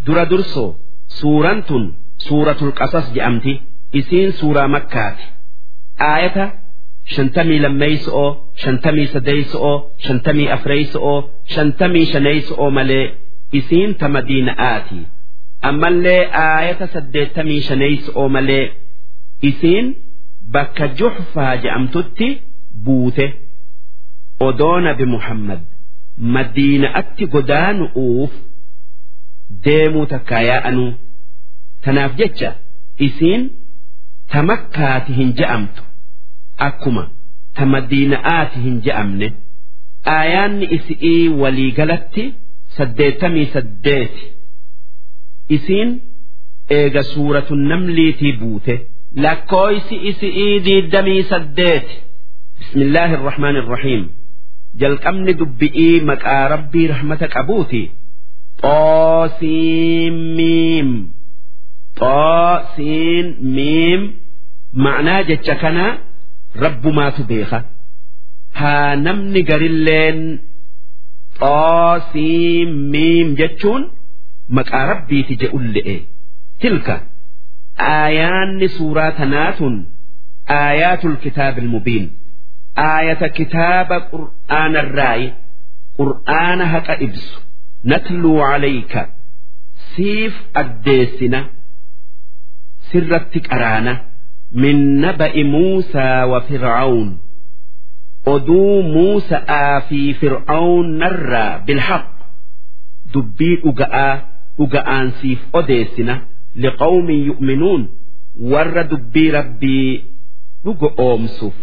dura dursoo suuraan tun suuratul qasas jedhamti isiin suuraa makkaati aayata shantamii lammeeyso'oo shantamii sadeeyso'oo shantamii afreeyso'oo shantamii shaneeyso'oo malee isiin ta madiina'aati ammallee aayata saddeettamii shaneeyso'oo malee isiin bakka juhfaa jedhamtutti buute odoo nabi muhammad madiina'atti godaanu'uuf deemuu takkaa yaa'anuu tanaaf jecha isiin ta makkaati hin je'amtu akkuma ta madiina'aati hin je'amne aayaanni isi'ii waliigalatti saddeettamii saddeeti isiin eega suuratu namliitii buute lakkooysi isi'ii diiddamii saddeeti bismillaahi irrahmaani irrahiim jalqabni dubbi'ii maqaa rabbii rahmata qabuuti xoosiimiim xoosiin miim ma'naa jecha kanaa rabbumaatu beeka haa namni garilleen xoosiimiim jechuun maqaa rabbiiti je'ulle'e tilka aayaanni suuraa tanaatun aayaatul kitaabil mubiin aayata kitaaba qur'aanarraayi qur'aana haqa ibsu natluu calayka siif addeessina sirratti qaraana min naba'i muusaa wa fircawn oduu muusa'aa fi fircawn narraa bilhaq dubbii dhuga'aa dhuga'aan siif odeessina liqawmin yu'minuun warra dubbii rabbii dhugo oomsuuf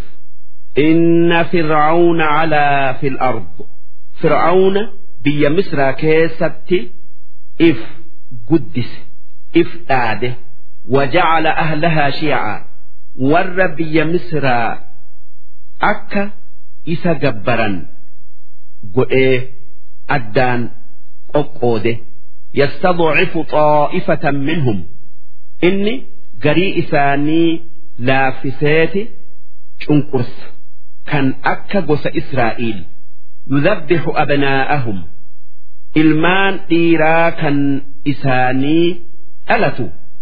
إن فرعون علا في الأرض فرعون بيا مصر كيست إف قدس إف آده وجعل أهلها شيعا ور بيا مصر أكا إسا جبرا قئي أدان أقوده يستضعف طائفة منهم إني قري إساني لافساتي شنقرس kan akka gosa Israa'iil yudhabbixu abnaa'ahum ilmaan dhiiraa kan isaanii dhalatu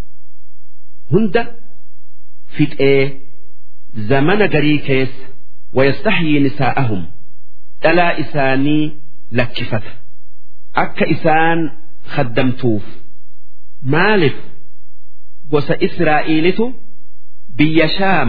hunda fixee zamana garii keessa wayastahyii nisaa'ahum dhalaa isaanii lakkifata akka isaan khaddamtuuf maalif gosa Israa'iilitu biyya shaam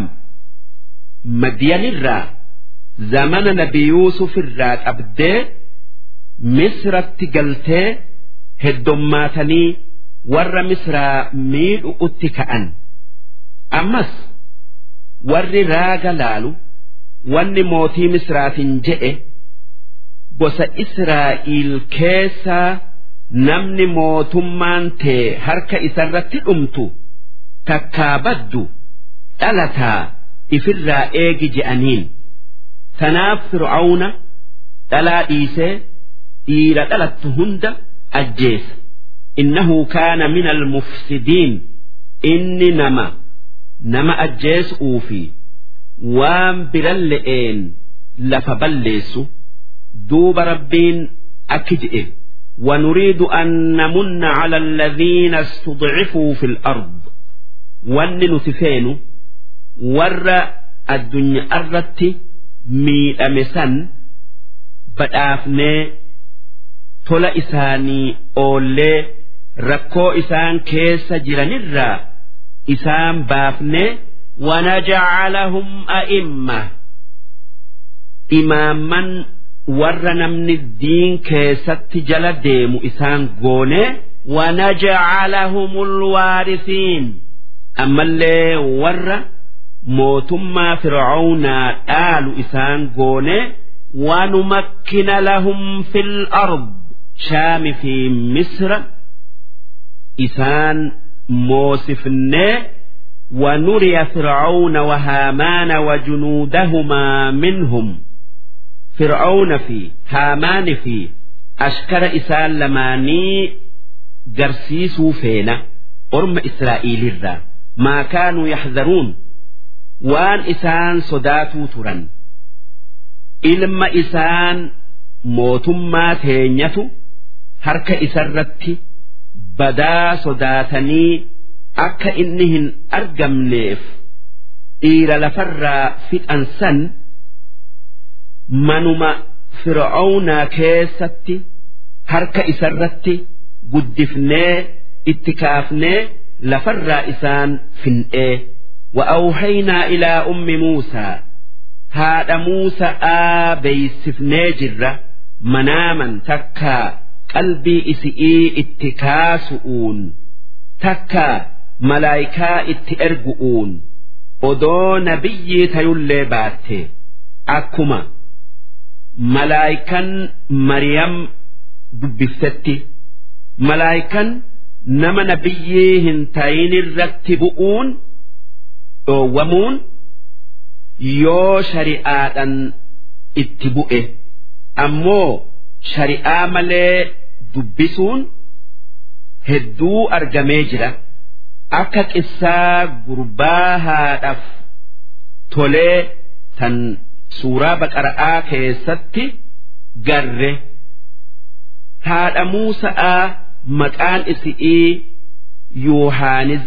madyanirraa zamana nabi yuusuf irraa qabdee misratti galtee heddommaatanii warra misraa miidhu'utti ka'an ammas warri raaga laalu wanni mootii misraatiin je'e gosa israa'iil keessaa namni mootummaan tee harka isarratti dhumtu takkaa baddu dhalataa ifirraa eegi je'aniin. tanaaf fir'aawna dhalaa dhiisee dhiira dhalattu hunda ajjeesa innahu kaana min almufsidiin inni nama nama ajjeesuu fi waan biran le'een lafa balleessu duuba rabbiin akki je'e ونريد أن نمن على الذين استضعفوا في الأرض وأن نتفين ور الدنيا الرتي miidhame san badhaafnee tola isaanii oollee rakkoo isaan keessa jiranirraa isaan baafnee wanajacalahum a'imma imaamman warra namni diin keessatti jala deemu isaan goonee wanajacalahum alwaarisiin ammallee warra mootummaa fir'aawnaa dhaalu isaan goone wanumakkina lahum fil ard shaami fi misra isaan moosifnee ونري فرعون وهامان وجنودهما منهم فرعون في هامان في أشكر إسان لماني جرسيسو فينا أرم إسرائيل الرا ما كانوا يحذرون waan isaan sodaatuu turan ilma isaan mootummaa teenyatu harka isarratti badaa sodaatanii akka inni hin argamneef dhiira lafarraa fixan san manuma fir'aawnaa keessatti harka isarratti guddifnee itti kaafnee lafarraa isaan fin'ee وأوحينا إلى أم موسى هذا موسى آبيسفني جرة مناما تكا قلبي إسئي اتكاسؤون تكا ملايكا اتئرقؤون odoo nabiyyi tayullee baatte akkuma malaayikan mariyam dubbiftetti malaayikan nama nabiyyii hin tayinirratti bu'uun dhoowwamuun yoo shari'aadhan itti bu'e ammoo shari'aa malee dubbisuun hedduu argamee jira. akka qissaa gurbaa haadhaaf tolee tan suuraa baqara'aa keessatti garre haadha Muusa'aa maqaan isi'ii Yohaanis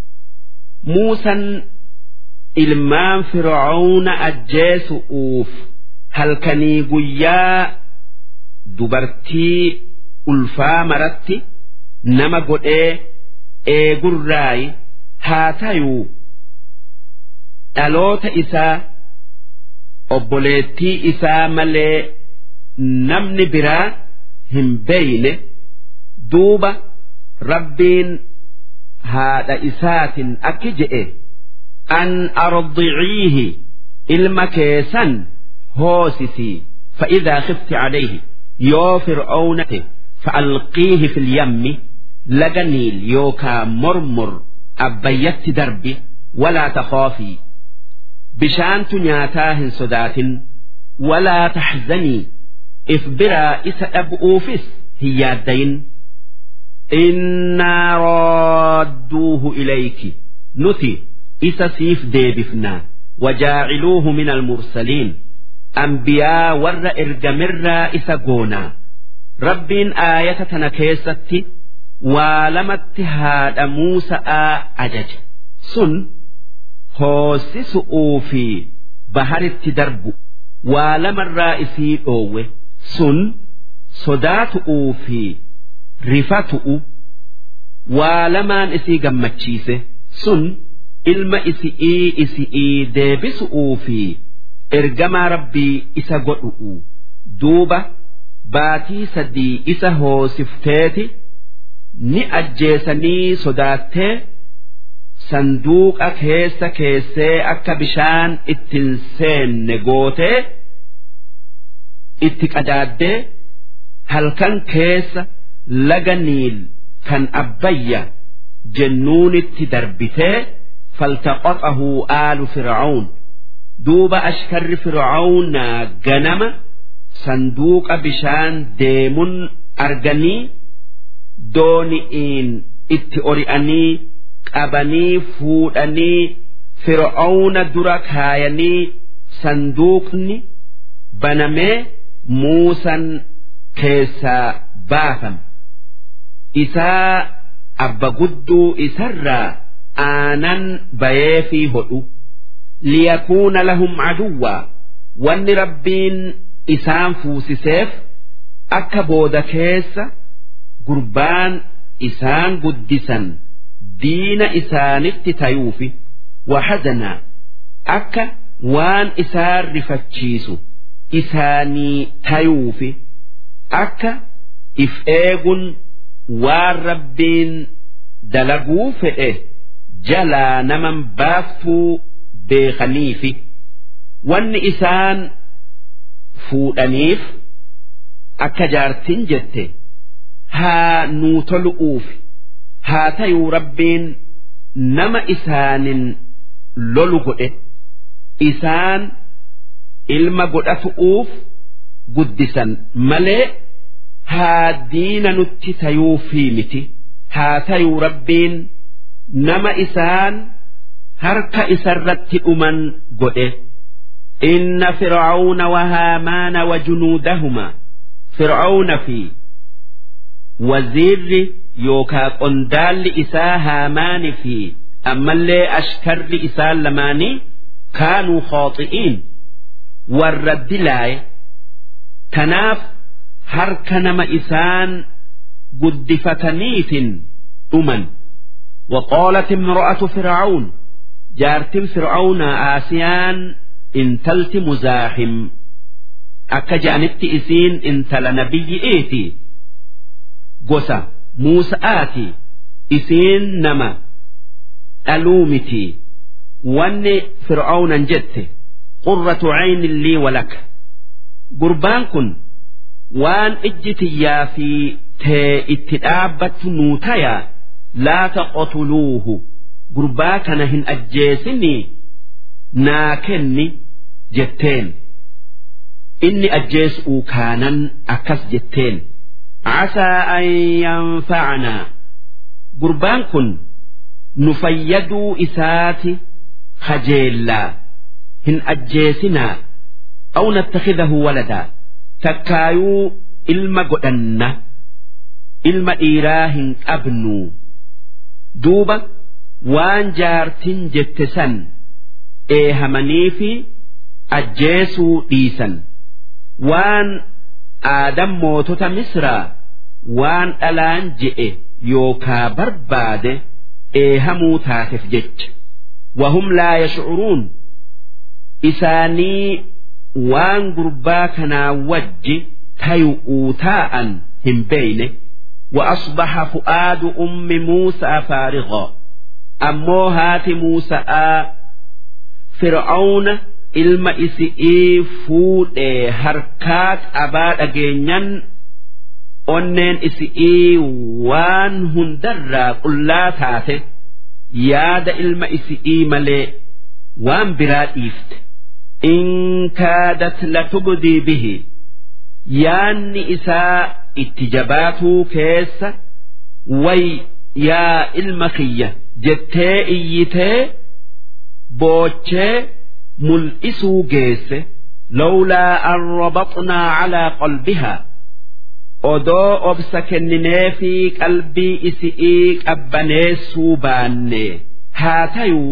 Muusan ilmaan Fir'aawna ajjeesu'uuf halkanii guyyaa dubartii ulfaa maratti nama godhee eegurraayi haa tayuu dhaloota isaa obboleettii isaa malee namni biraa hin beeyne duuba rabbiin haadha isaatin akki je'e an ardiciihi ilma keessan hoosisii فإذا خفت عليه يو فرعون فألقيه في اليم لجنيل يوكا مرمر أبيت دربي ولا تخافي بشانت نياتاه صدات ولا تحزني إفبرا إس أبؤوفس هي الدين إنا رادوه إليك نتي إس سيف ديبفنا وجاعلوه من المرسلين أنبياء ور إرجمر إس قونا ربين آية تنكيستي waa lamatti haadha Muusa'aa ajaje sun hoosisu'uu fi baharitti darbu waa lamarraa isii dhoowwe sun sodaatu'uu fi rifatu'u waa lamaan isii gammachiise sun ilma isi'ii isi'ii deebisu'uu fi ergamaa rabbii isa godhu'u duuba baatii sadii isa hoosifteeti. ni ajjeesanii sodaattee sanduuqa keessa keessee akka bishaan ittiin seenne gootee itti qadaaddee halkan keessa laga niil kan abbayya jennuunitti darbitee faltaqaxahu aalu fir'aun duuba ashkarri fir'aawnaa ganama sanduuqa bishaan deemun arganii dooni'iin itti ori'anii qabanii fuudhanii fir'aawna dura kaayanii sanduuqni banamee muusan keessaa baafame isaa abba gudduu isarraa aanan bayee fi hodhu liyakuuna lahum caduwwaa wanni rabbiin isaan fuusiseef akka booda keessa gurbaan isaan guddisan diina isaanitti tayuufi wahazanaa akka waan isaan rifachiisu isaanii tayuufi akka if eegun waan rabbiin dalaguu fedhe jalaa naman baaftuu beekaniifi wanni isaan fuudhaniif akka jaartin jette haa nuu tolu'uuf haa tayuu rabbiin nama isaanin lolu godhe isaan ilma godhatu'uuf guddisan malee haa diina nutti tayuufii miti haa tayuu rabbiin nama isaan harka isarratti dhuman godhe inna fir'auna wa haamaana wa junuudahuma fir'auna fi waziirri yookaa qondaalli isaa haamaani fi ammallee ashkarri isaan lamaanii kaanuu khooxi'iin warra dilaaye tanaaf harka nama isaan guddifataniitin dhuman وقالت امرأة فرعون جارت فرعون آسيان انتلت مزاحم akka je'anitti isiin intala nabiyyi eeti gosa muusa'aati isiin nama dhaluu miti wanni fir'aawnan jette qurratu caynin lii walaka gurbaan kun waan ijji tiyyaa fi tee itti dhaabbattu nuu taya laa taqotuluuhu gurbaa kana hin ajjeesinii naa kenni jetteen inni ajjeesuu kaanan akkas jetteen casaa an yanfacanaa gurbaan kun nu fayyaduu isaati kajeellaa hin ajjeesinaa aw nattakhidahu waladaa takkaayuu ilma godhanna ilma dhiiraa hin qabnu duuba waan jaartin jette san eehamanii fi ajjeesuu dhiisan waan aadam mootota misraa waan dhalaan je'e yookaa barbaade eehamuu taateef jecha wahum laa yashcuruun isaanii waan gurbaa kanaa wajji tayu'uu taa'an hin beeyne وأصبح فؤاد أم موسى فارغا أمو هات موسى فرعون ilma isi'ii fuudhee harkaat abaa dhageenyan onneen isi'ii waan hundarraa qullaa taate yaada ilma isi'ii malee waan biraa dhiifte in kaadat latubdii bihi yaanni isaa itti jabaatuu keessa way yaa ilma kiyya jettee iyyitee boochee mul'isuu geesse lawlaa an rabaxnaa calaa qalbihaa odoo obsa kenninee fi qalbii isi'ii qabbaneessuu baanne haa tayuu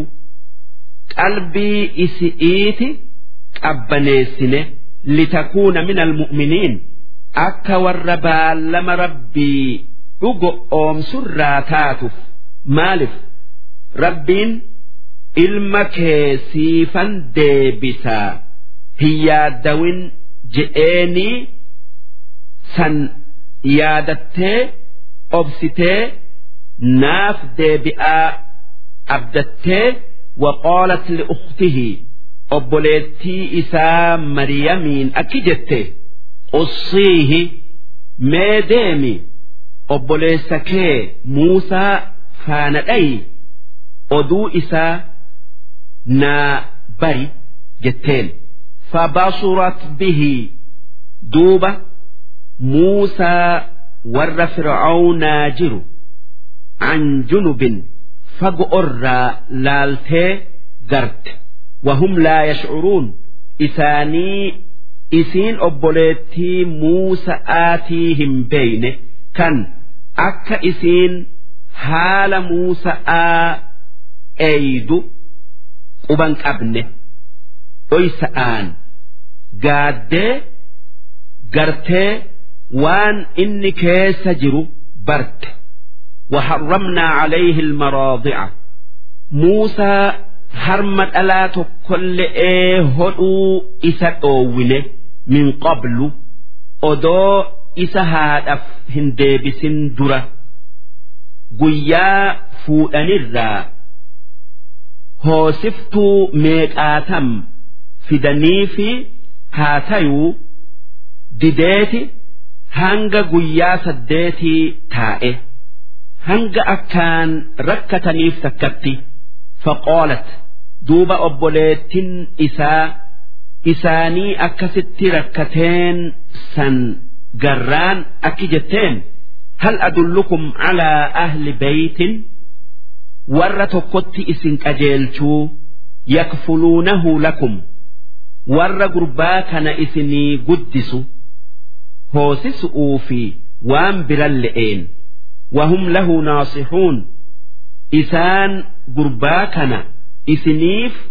qalbii isi'iiti qabbaneessine litakuuna min almu'miniin akka warra baallama rabbii dhugo oomsurraa taatuuf maalif rabbiin ilma kee siifan deebisaa hin yaaddawin je'eenii san yaadattee obsitee naaf deebi'aa abdattee waqaalat liukhtihi obboleettii isaa maryamiin akki jette qussiihi mee deemi obboleessa kee muusaa faana dhayi oduu isaa naa bari jetteen fabasurat bihi duuba muusaa warra fir'aawnaa jiru an junubin fago irraa laaltee garte wahum laa yashcuruun isaanii isiin obboleettii muusa'aatii hin beeyne kan akka isiin haala muusa'aa eeydu quban qabne dhoysa'aan gaaddee gartee waan inni keessa jiru barte وحرمنا عليه المراضع موسى harma dhalaa tokkolle'ee hodhuu isa dhoowwine min qablu odoo isa haadhaaf hin deebisin dura guyyaa fuudhanirraa hoosiftuu meeqaatam fidanii fi haa tayuu dideeti hanga guyyaa saddeetii taa'e hanga akkaan rakkataniif takkatti faqaalat duuba obboleettin isaa isaanii akkasitti rakkateen san garraan akki jetteen hal adullukum calaa ahli beytin warra tokkotti isin qajeelchuu yakfuluunahu lakum warra gurbaa kana isinii guddisu hoosisu'uu fi waan biran le'een وهم له ناصحون إسان قرباكنا إسنيف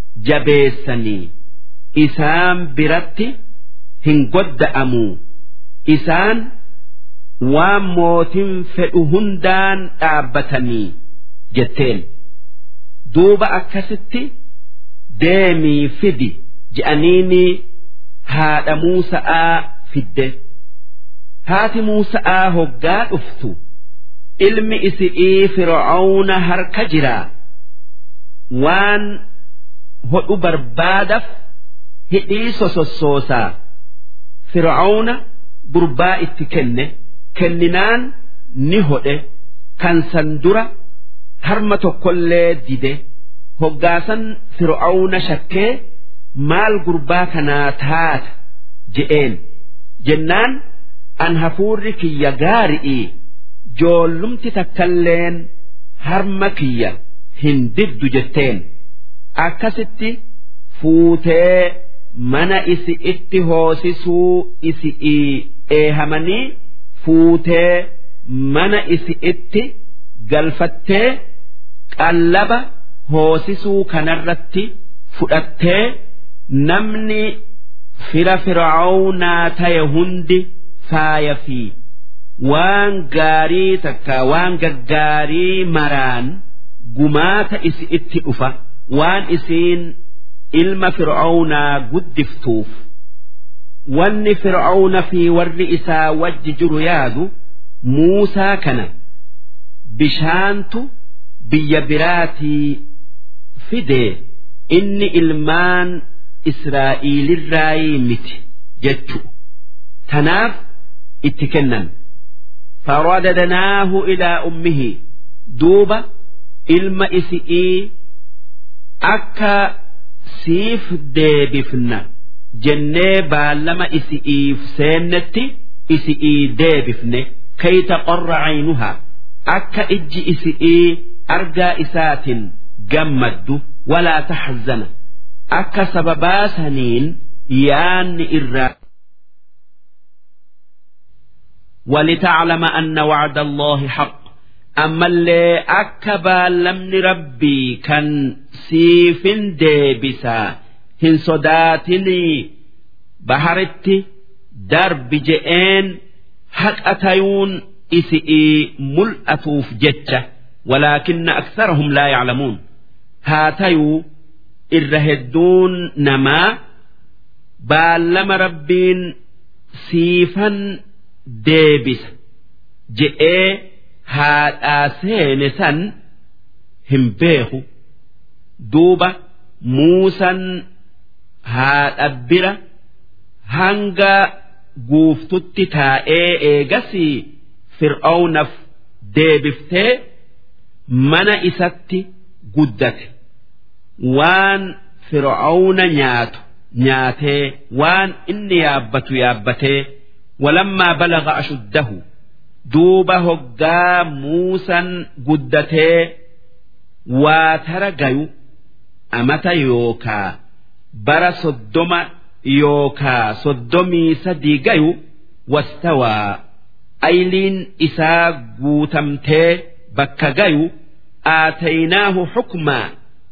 جبيسني إسان برتي هنقد أمو إسان waan mootin fedhu hundaan dhaabbatanii jetteen duuba akkasitti deemii fidi je'aniini haadha Muusa'aa fidde haati Muusa'aa hoggaa dhuftu ilmi isi'ii fir'aawna harka jiraa waan hodhu barbaadaf hidhii sosossoosaa fir'aawna gurbaa itti kenne. kenninaan ni hodhe kan san dura harma tokkollee dide hoggaasan fir'aawna shakkee maal gurbaa kanaa taata je'een jennaan an hafuurri kiyya gaari'ii joollumti takkalleen harma kiyya hin diddu jetteen akkasitti fuutee mana isi itti hoosisuu isi'ii eehamanii fuutee mana isi itti galfattee qallaba hoosisuu kanarratti fudhattee namni fira fir'aawnaa ta'e hundi faaya fi waan gaarii takka waan gaggaarii maraan gumaata isi itti dhufa waan isiin ilma fir'aawnaa guddiftuuf. wanni fir'aawna fi warri isaa wajji jiru yaadu muusaa kana bishaantu biyya biraatii fidee inni ilmaan israa'iilirraayii miti jechu tanaaf itti kennan faradadnaahu ilaa ummihi duuba ilma isi'ii akka siif deebifna jennee baallama isi'iif seennetti isi'ii deebifne kayta qorra caynuhaa akka ijji isi'ii argaa isaatiin gammaddu walaa taxzana akka sababaa saniin yaanni irraa ولتعلم أن وعد الله حق أما اللي أكبا لمن ربي كان سيف ديبسا hin sodaatinii baharitti darbi je'een haqa tayuun isi'ii mul'atuuf jecha walaakinna aksarahum laa yaclamuun haa tayuu irra hedduun namaa baallama rabbiin siifan deebisa je'ee haadhaa seene san hin beeku duuba muusan haadha bira hanga guuftutti taa'ee eegasii fir'aawnaf deebiftee mana isatti guddate waan fir'aawna nyaatu nyaatee waan inni yaabbatu yaabbatee walammaa balaga ashuddahu duuba hoggaa muusan guddatee waa tara gayu amata yookaa bara soddoma yookaa soddomii sadii gayu wastawaa ayliin isaa guutamtee bakka gayu aataynaahu xukmaa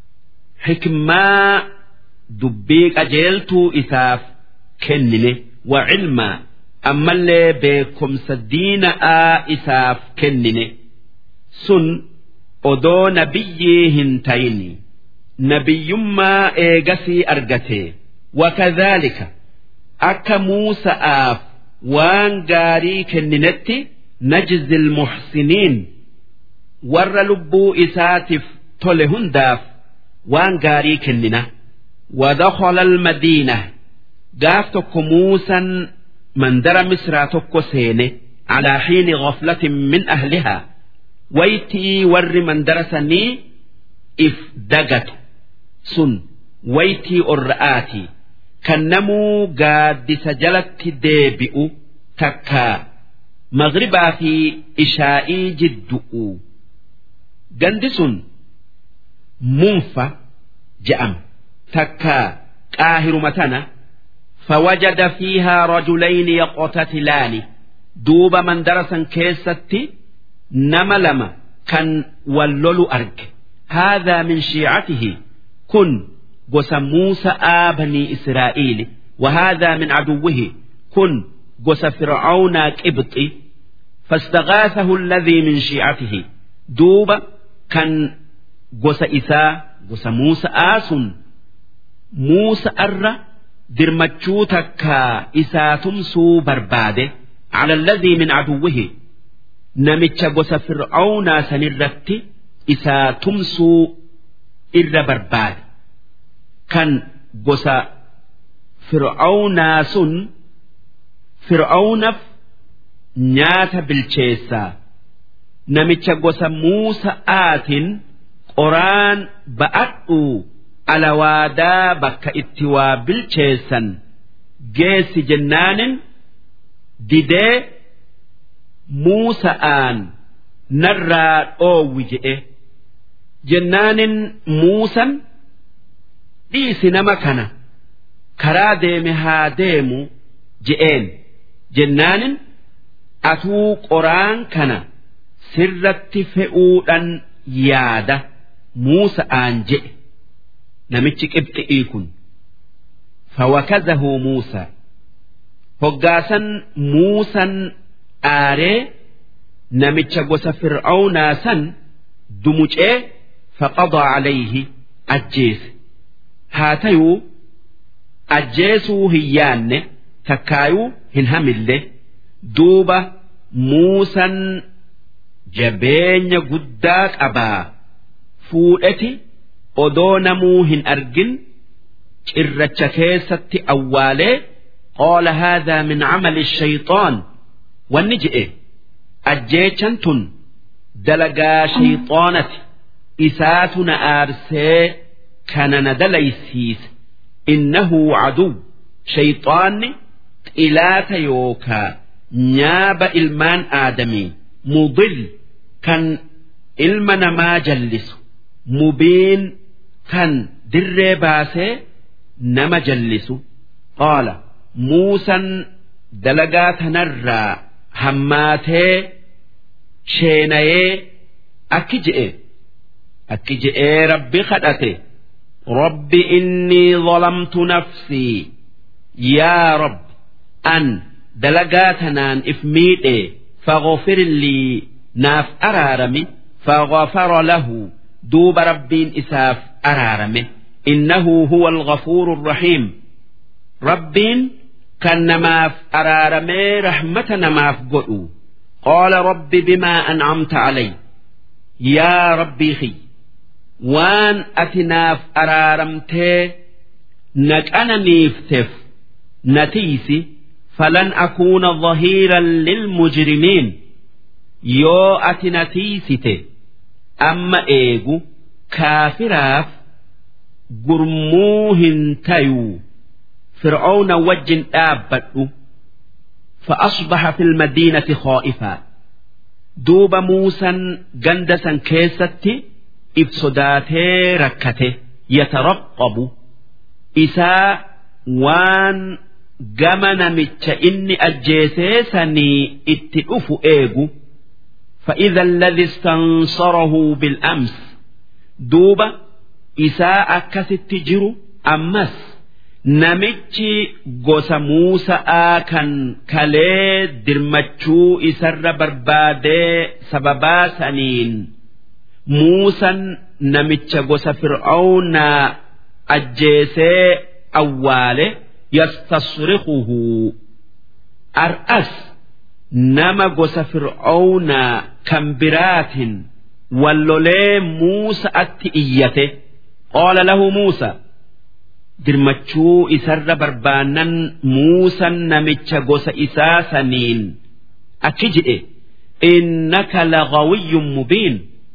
xikmaa dubbii qajeeltuu isaaf kennine wa cilmaa ammallee beekumsa diina'aa isaaf kennine sun odoo nabiyyii hin tayini nabiyyummaa eegasii argate wakadhaalika akka muusa'aaf waan gaarii kenninetti najzi ilmuxsiniin warra lubbuu isaatiif tole hundaaf waan gaarii kennina ودخل المدينة قاف تكو موسى mandara misraa tokko seene calaa xiini ghaflatin min ahlihaa waytii warri mandara sanii if dagatu sun waytii orra'aatii kan namuu gaaddisa jalatti deebi'u takkaa magribaa fi ishaa'ii jiddu'u gandi sun munfa je'ama takkaa qaahiruma tana فوجد فيها رجلين يقتتلان دوب من درسا كيستي nama lama kan wal lolu arge هذا من شيعته كن قس موسى بني إسرائيل وهذا من عدوه كن قس فرعون قبطي فاستغاثه الذي من شيعته دوب كان قس إساء قس موسى آس موسى أر درمتشوتك إساء تمسو برباده على الذي من عدوه نمتش قس فرعون سنرتي isaa tumsuu irra barbaade kan gosa fir'aawnaa sun fir'aawnaaf nyaata bilcheessaa namicha gosa muusa'aatiin qoraan ba'adhuu alawaadaa bakka itti waa bilcheessan geessi jennaanin didee muusa'aan narraa dhoowwi je'e. jennaanin muusan dhiisi nama kana karaa deeme haa deemu je'een jennaanin atuu qoraan kana sirratti fe'uudhan yaada muusa'aan je'e namichi qibxi'ii kun fawakazahu muusaa hoggaasan muusan aaree namicha gosa fir'aawnaa san dumucee فقضى عليه أجيس هاتيو أجيسو هيان تكايو هنهم الله دوبة موسى جبين قداك أبا فوئتي أدونمو هن أرجن إرتشكيست أوالي قال هذا من عمل الشيطان والنجئ أجيشنتن دلقا شيطانتي isaatu na aarsee kana na dalaysiise innahu caduw shayxaanni xilaata yookaa nyaaba ilmaan aadamii mudil kan ilma namaa jallisu mubiin kan dirree baasee nama jallisu qaala muusan dalagaa tanarraa hammaatee sheenayee akki je'e akki je'ee rabbi kadhate rabbi innii zalamtu nafsii yaa rabbi an dalagaa tanaan if miidhe faghfir lii naaf araarami faghfara lahu duuba rabbiin isaaf araarame innahu huwa alghafuuru arrahiim rabbiin kan namaaf araaramee rahmata namaaf godhu qaala rabbi bimaa an'amta calay yaa rabbii kiyya waan ati naaf araaramtee na qananiifteef na tiisi falan akuuna dhahiiran lilmujrimiin yoo ati na tiisite amma eegu kaafiraaf gurmuu hin tayuu fir'auna wajjin dhaabbadhu فأصبح في المدينة خائفا دوب موسى جندسا كيستي if sodaatee rakkate yataraqabu isaa waan gama namicha inni ajjeesee sanii itti dhufu eegu فإذا الذي استنصره بالأمس دوبة إساء أكست جرو أمس namichi gosa Muusa'aa kan kalee dirmachuu isarra barbaadee sababaa saniin Muusan namicha gosa Fir'aawnaa ajjeesee awwaale yastasriquhu ar'as nama gosa Fir'aawnaa kan biraatin wallolee Muusa'atti iyyate qaala lahu Muusa dirmachuu isarra barbaannan Muusan namicha gosa isaa saniin akki jedhe innaka lagawiyyun mubiin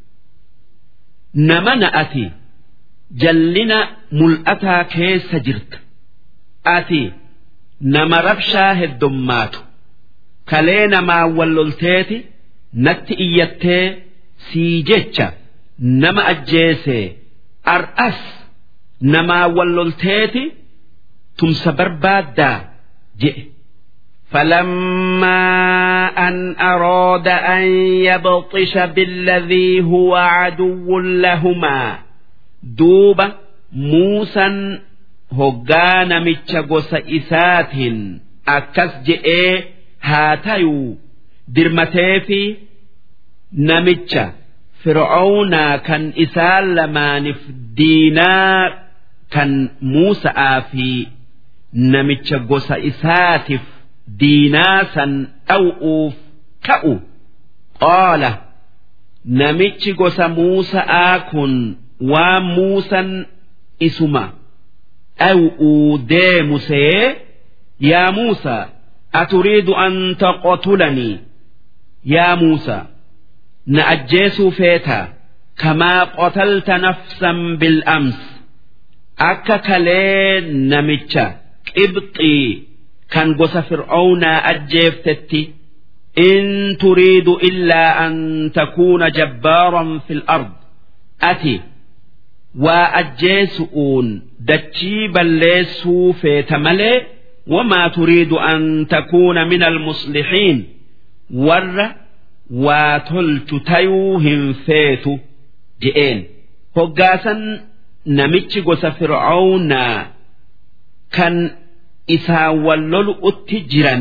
nama na'ati jallina mul'ataa keessa jirta ati nama rabshaa heddummaatu kalee namaa wallolteeti natti iyyattee sii jecha nama ajjeesee ar'as namaa wallolteeti tumsa barbaaddaa jedhe فلما أن أراد أن يبطش بالذي هو عدو لهما دوب موسى هجان متشغس إسات أكس جئ هاتيو درمتيفي نمتش فرعون كان إسال لمانف دينار كان موسى في نمتش غس إساتف diinaa san dhaw'uuf ka'u qaala namichi gosa muusa'aa kun waan muusan isuma dhaw'uu deemu see yaa muusa aturiidu an taqotulanii yaa muusa na ajjeesuu feetaa kamaa qotalta nafsan bil'ams akka kalee namicha qibxii kan gosa fir'aawnaa ajjeeftetti in turiidu illaa an takuuna jabbaaran fil ard ati waa ajjeesu'uun dachii balleessuu feeta malee wamaa turiidu an takuuna min almuslixiin warra waa tolchu tayuu hin feetu je'een hoggaasan namichi gosa fir'aawnaa kan isaan wallolu'utti jiran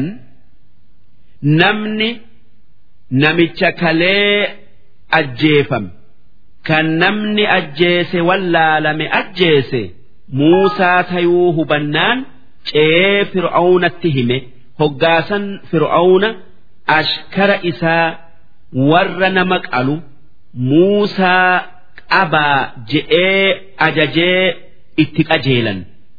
namni namicha kalee ajjeefame kan namni ajjeese wallaalame ajjeese muusaa tayuu hubannaan ce'ee fir'aawnatti hime hoggaasan fir'aawna ashkara isaa warra nama qalu muusaa qabaa je'ee ajajee itti qajeelan.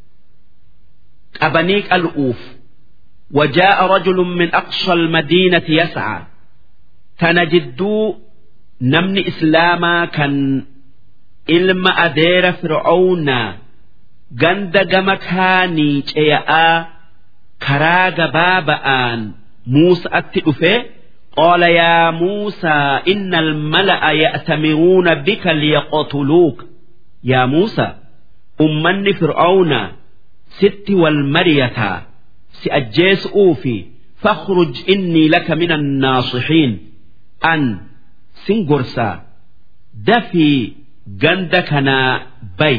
qabanii qal'uuf وجاء رجل من أقصى المدينة يسعى تنجدو نمني إسلاما كان إلما أدير فرعون جند جمكاني جياء كراغ بابآن موسى أتئفه قال يا موسى إن الملأ يأتمرون بك ليقتلوك يا موسى أمني فرعون ست والمريتا سأجيس أوفي فاخرج إني لك من الناصحين أن سنجرسا دفي جندكنا بي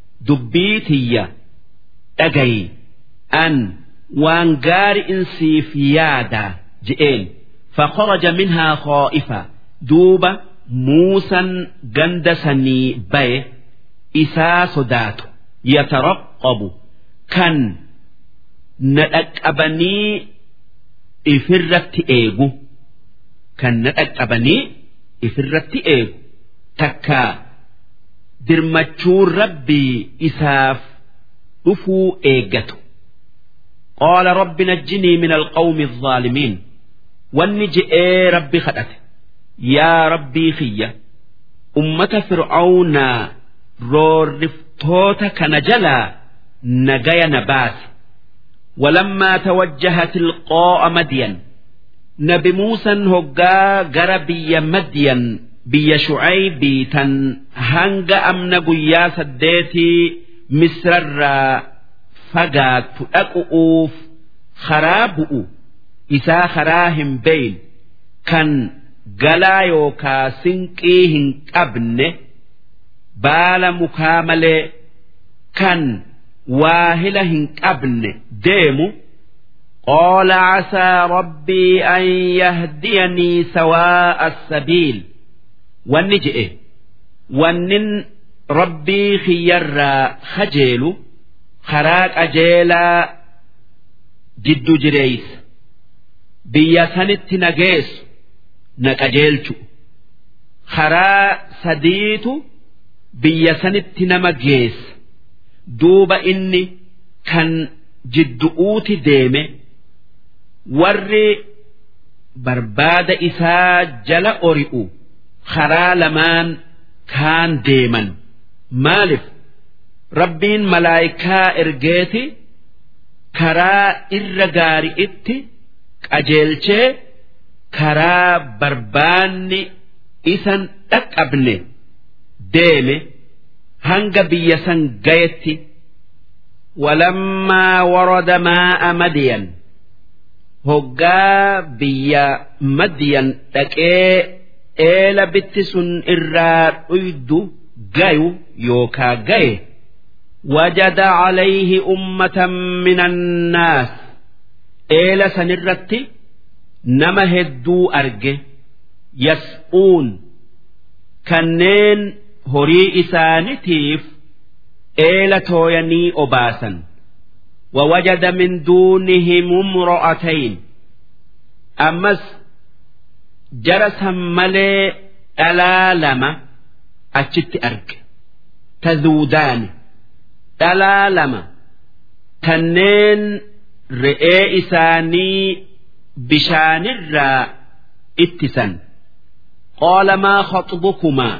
دبيتي أجي أن وانجار إنسي في يادا جئين فخرج منها خائفا دوبا موسى جندسني بي إسا صدات يترقب kan na dhaqqabanii ifirratti eegu kan na dhaqqabanii ifirratti eegu takka dirmachuun rabbii isaaf dhufuu eeggatu. qaala rabbi najjinii min alqawmi الظaalimiin wanni je'ee rabbi kadhate yaa rabbii kiyya ummata fir'aawnaa roorriftoota kana jalaa نجايا نبات ولما توجه تلقاء مدين نبي موسى هقا جربي مدين بي شعيب تن هنگ أمن قيا سديتي مصر الرا فقات أقوف خرابؤ إسا خراهم بين كان قلا يوكا سنقيهن قبن بالا مكامل كان واهلة هن قبل ديمو قال عسى ربي أن يهديني سواء السبيل والنجئ ونن ربي خير خجيل خراك أجيلا جد جريس بيا سنت نجيس نكجيلتو خرا سديتو بيا سنت نمجيس duuba inni kan jiddu'uuti deeme warri barbaada isaa jala ori'u karaa lamaan kaan deeman maalif rabbiin malaayikaa ergeeti karaa irra gaari'itti qajeelchee karaa barbaanni isan dhaqqabne deeme. hanga biyya san gayetti walammaa warada maa'a madiyan hoggaa biyya madiyan dhaqee eela bitti sun irraa dhuydu gayu yookaa gaye وجد عليه أمة من الناس إيل سنرت نما هدو أرجه يسقون كنين هري إسانتيف إيل تويني أباسا ووجد من دونهم امرأتين أمس جرس ملي ألا لما أجت أرج تذودان ألا لما كنين رئي إساني بشان الراء اتسا قال ما خطبكما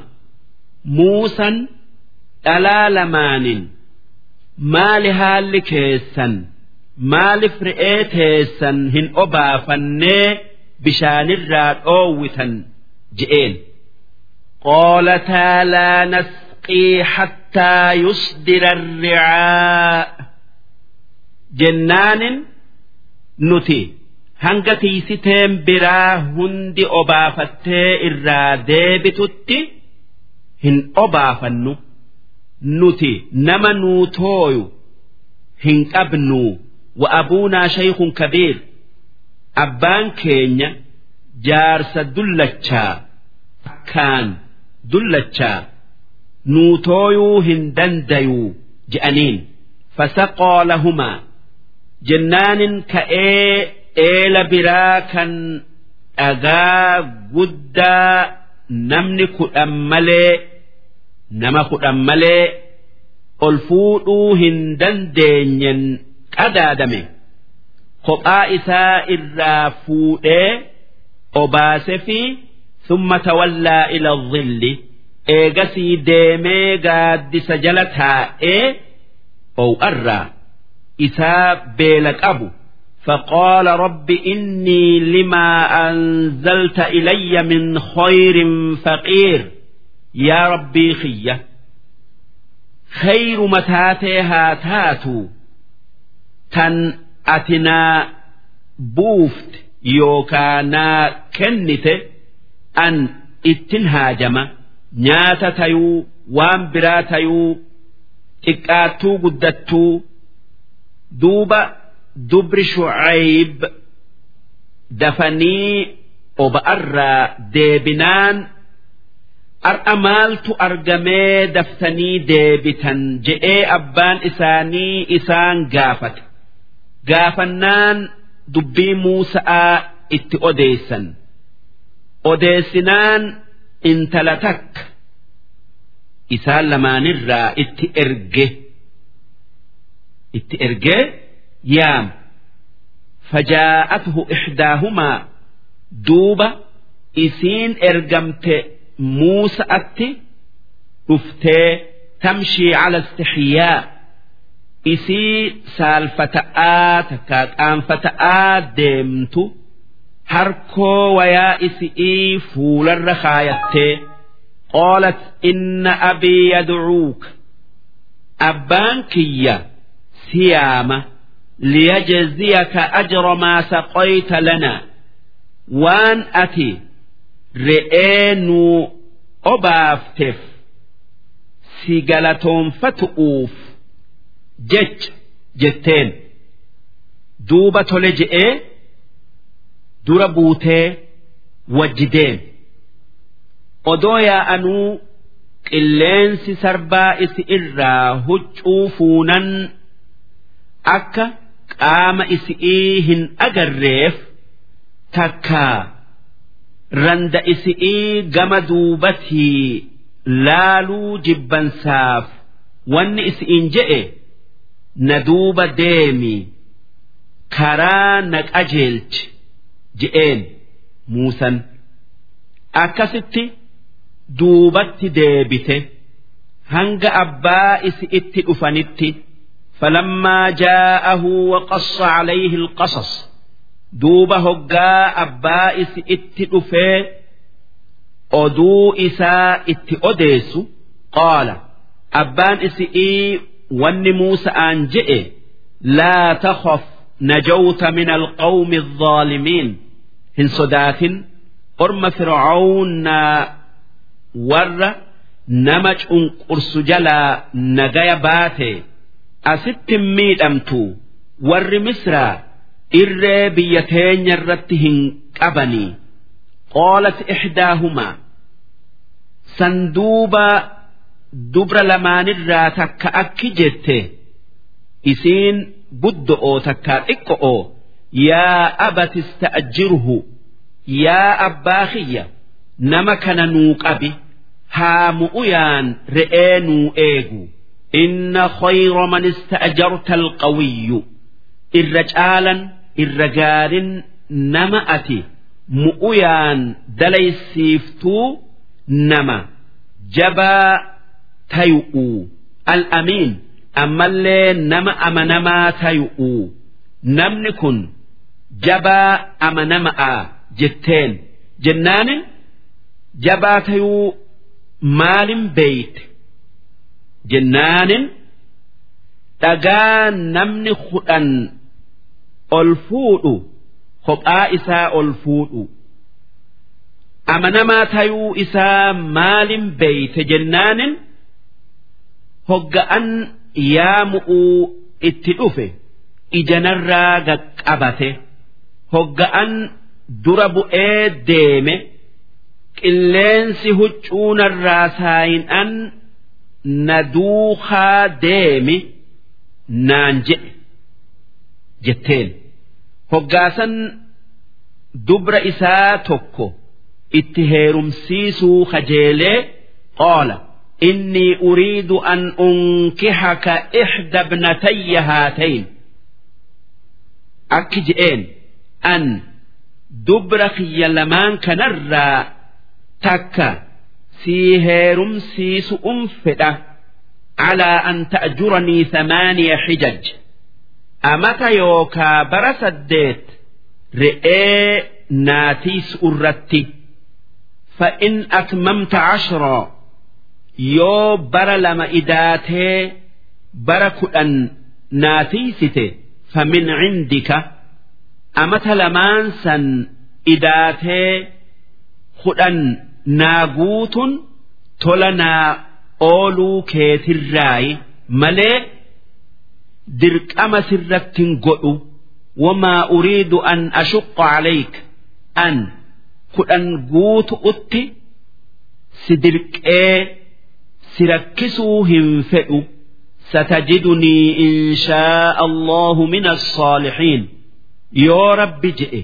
موسى ألا لمان maali haalli keessan maaliif re'ee teessan hin obaafannee bishaanirraa dhoowwitan je'een qoolataa laa nasqii hattaa yusdira ricaa jennaanin nuti hanga tiisiteen biraa hundi obaafattee irraa deebitutti hin obaafannu. nuti nama nuu tooyu hin qabnu wa abuunaa shaykhun kabiir abbaan keenya jaarsa dullachaa akkaan dullachaa nuu tooyuu hin dandayuu je'aniin fasaqoo lahumaa jennaanin ka'ee eela biraa kan dhagaa guddaa namni kudhan malee nama kudhan malee ol fuudhuu hin dandeenyen qadaadame kophaa isaa irraa fuudhee obaase fi summa tawallaa ila dhilli eegasii deemee gaaddisa jala taa'ee ow'arraa isaa beela qabu فقال رب إني لما أنزلت إلي من خير فقير yaa rabbii kiyya khayru mataatee haa taatu tan ati naa buufte yookaa naa kennite an ittin haajama nyaata tayuu waan biraa tayuu xiqqaattuu guddattuu duuba dubri shucayb dafanii oba'arraa deebinaan ar'a maaltu argamee daftanii deebitan je'ee abbaan isaanii isaan gaafate gaafannaan dubbii muusa'aa itti odeessan odeessinaan intala takka isaan lamaanirraa itti erge itti ergee yaam fajaa'atuhu ixdaahumaa duuba isiin ergamte muusa'atti dhuftee tamshii cala istixyaa isii saalfata'aa takkaa qaanfata'aa deemtu harkoo wayaa isi'ii fuularra kaayattee qaalat inna abii yadcuuka abbaan kiyya siyaama liyajziyaka ajra maa saqayta lanaa waan ati re'ee nuu obaafteef si galatoonfatu'uuf jecha jetteen duuba tole je'ee dura buutee wajji deem odoo yaa'anuu qilleensi sarbaa isi irraa huccuu fuunan akka qaama isi'ii hin agarreef takkaa randa isi'ii gama duubatii laaluu jibbansaaf wanni isi'iin je'e na duuba deemi karaa na qajeelchi je'een muusan akkasitti duubatti deebite hanga abbaa isi itti dhufanitti فلما جاءه وقص عليه القصص duuba hoggaa abbaa isi itti dhufee oduu isaa itti odeessu qaala abbaan isi'ii wanni muusa'aan je'e laa takhaf نجوت من القوم الظالمين هن صدات أرم فرعون ور نمج قرس جلا نجايا باتي أست ميد أمتو ور مصر إر بيتين يرتهن قبني قالت إحداهما صندوبا دبر لمان الراتك أكي جته إسين بدؤو تكار إكؤو يا أبت استأجره يا أباخية نما كان نوك أبي هامؤيان رئينو إيغو إن خير من استأجرت القوي الرجالا الرجال نما أتي مؤيان دلي السيفتو نما جبا تيؤو الأمين ammallee nama amanamaa tayu'u namni kun jabaa amanama'a jetteen jennaanin jabaa tayuu maalin beeyte jennaanin dhagaa namni kudhan ol fuudhu kophaa isaa ol fuudhu amanamaa tayuu isaa maalin beeyte jennaanin hogga'an yaamu'uu itti dhufe ijanarraa gaqqabate hogga'an dura bu'ee deeme qilleensi huccuunarraa saayin'an na duukaa deemi naan jedhe jetteen hoggaasan dubra isaa tokko itti heerumsiisuu kajeelee qoola. إني أريد أن أنكحك إحدى ابنتي هاتين أكجئين أن دبرك يلمان كنرى تكا سيهيرم سيس أنفدة على أن تأجرني ثمانية حجج أمت يوكا برسدت رئي ناتيس أرتي فإن أتممت عشرًا yoo bara lama idaatee bara kudhan naatiisite famin cindika amata lamaan san idaatee kudhan naa guutun tola naa ooluu keetirraayi malee dirqama sirrattin godhu wamaa uriidu an ashuqqa calayk an kudhan guutu utti si dirqee سركسوا هنفئوا ستجدني إن شاء الله من الصالحين يا رب جئ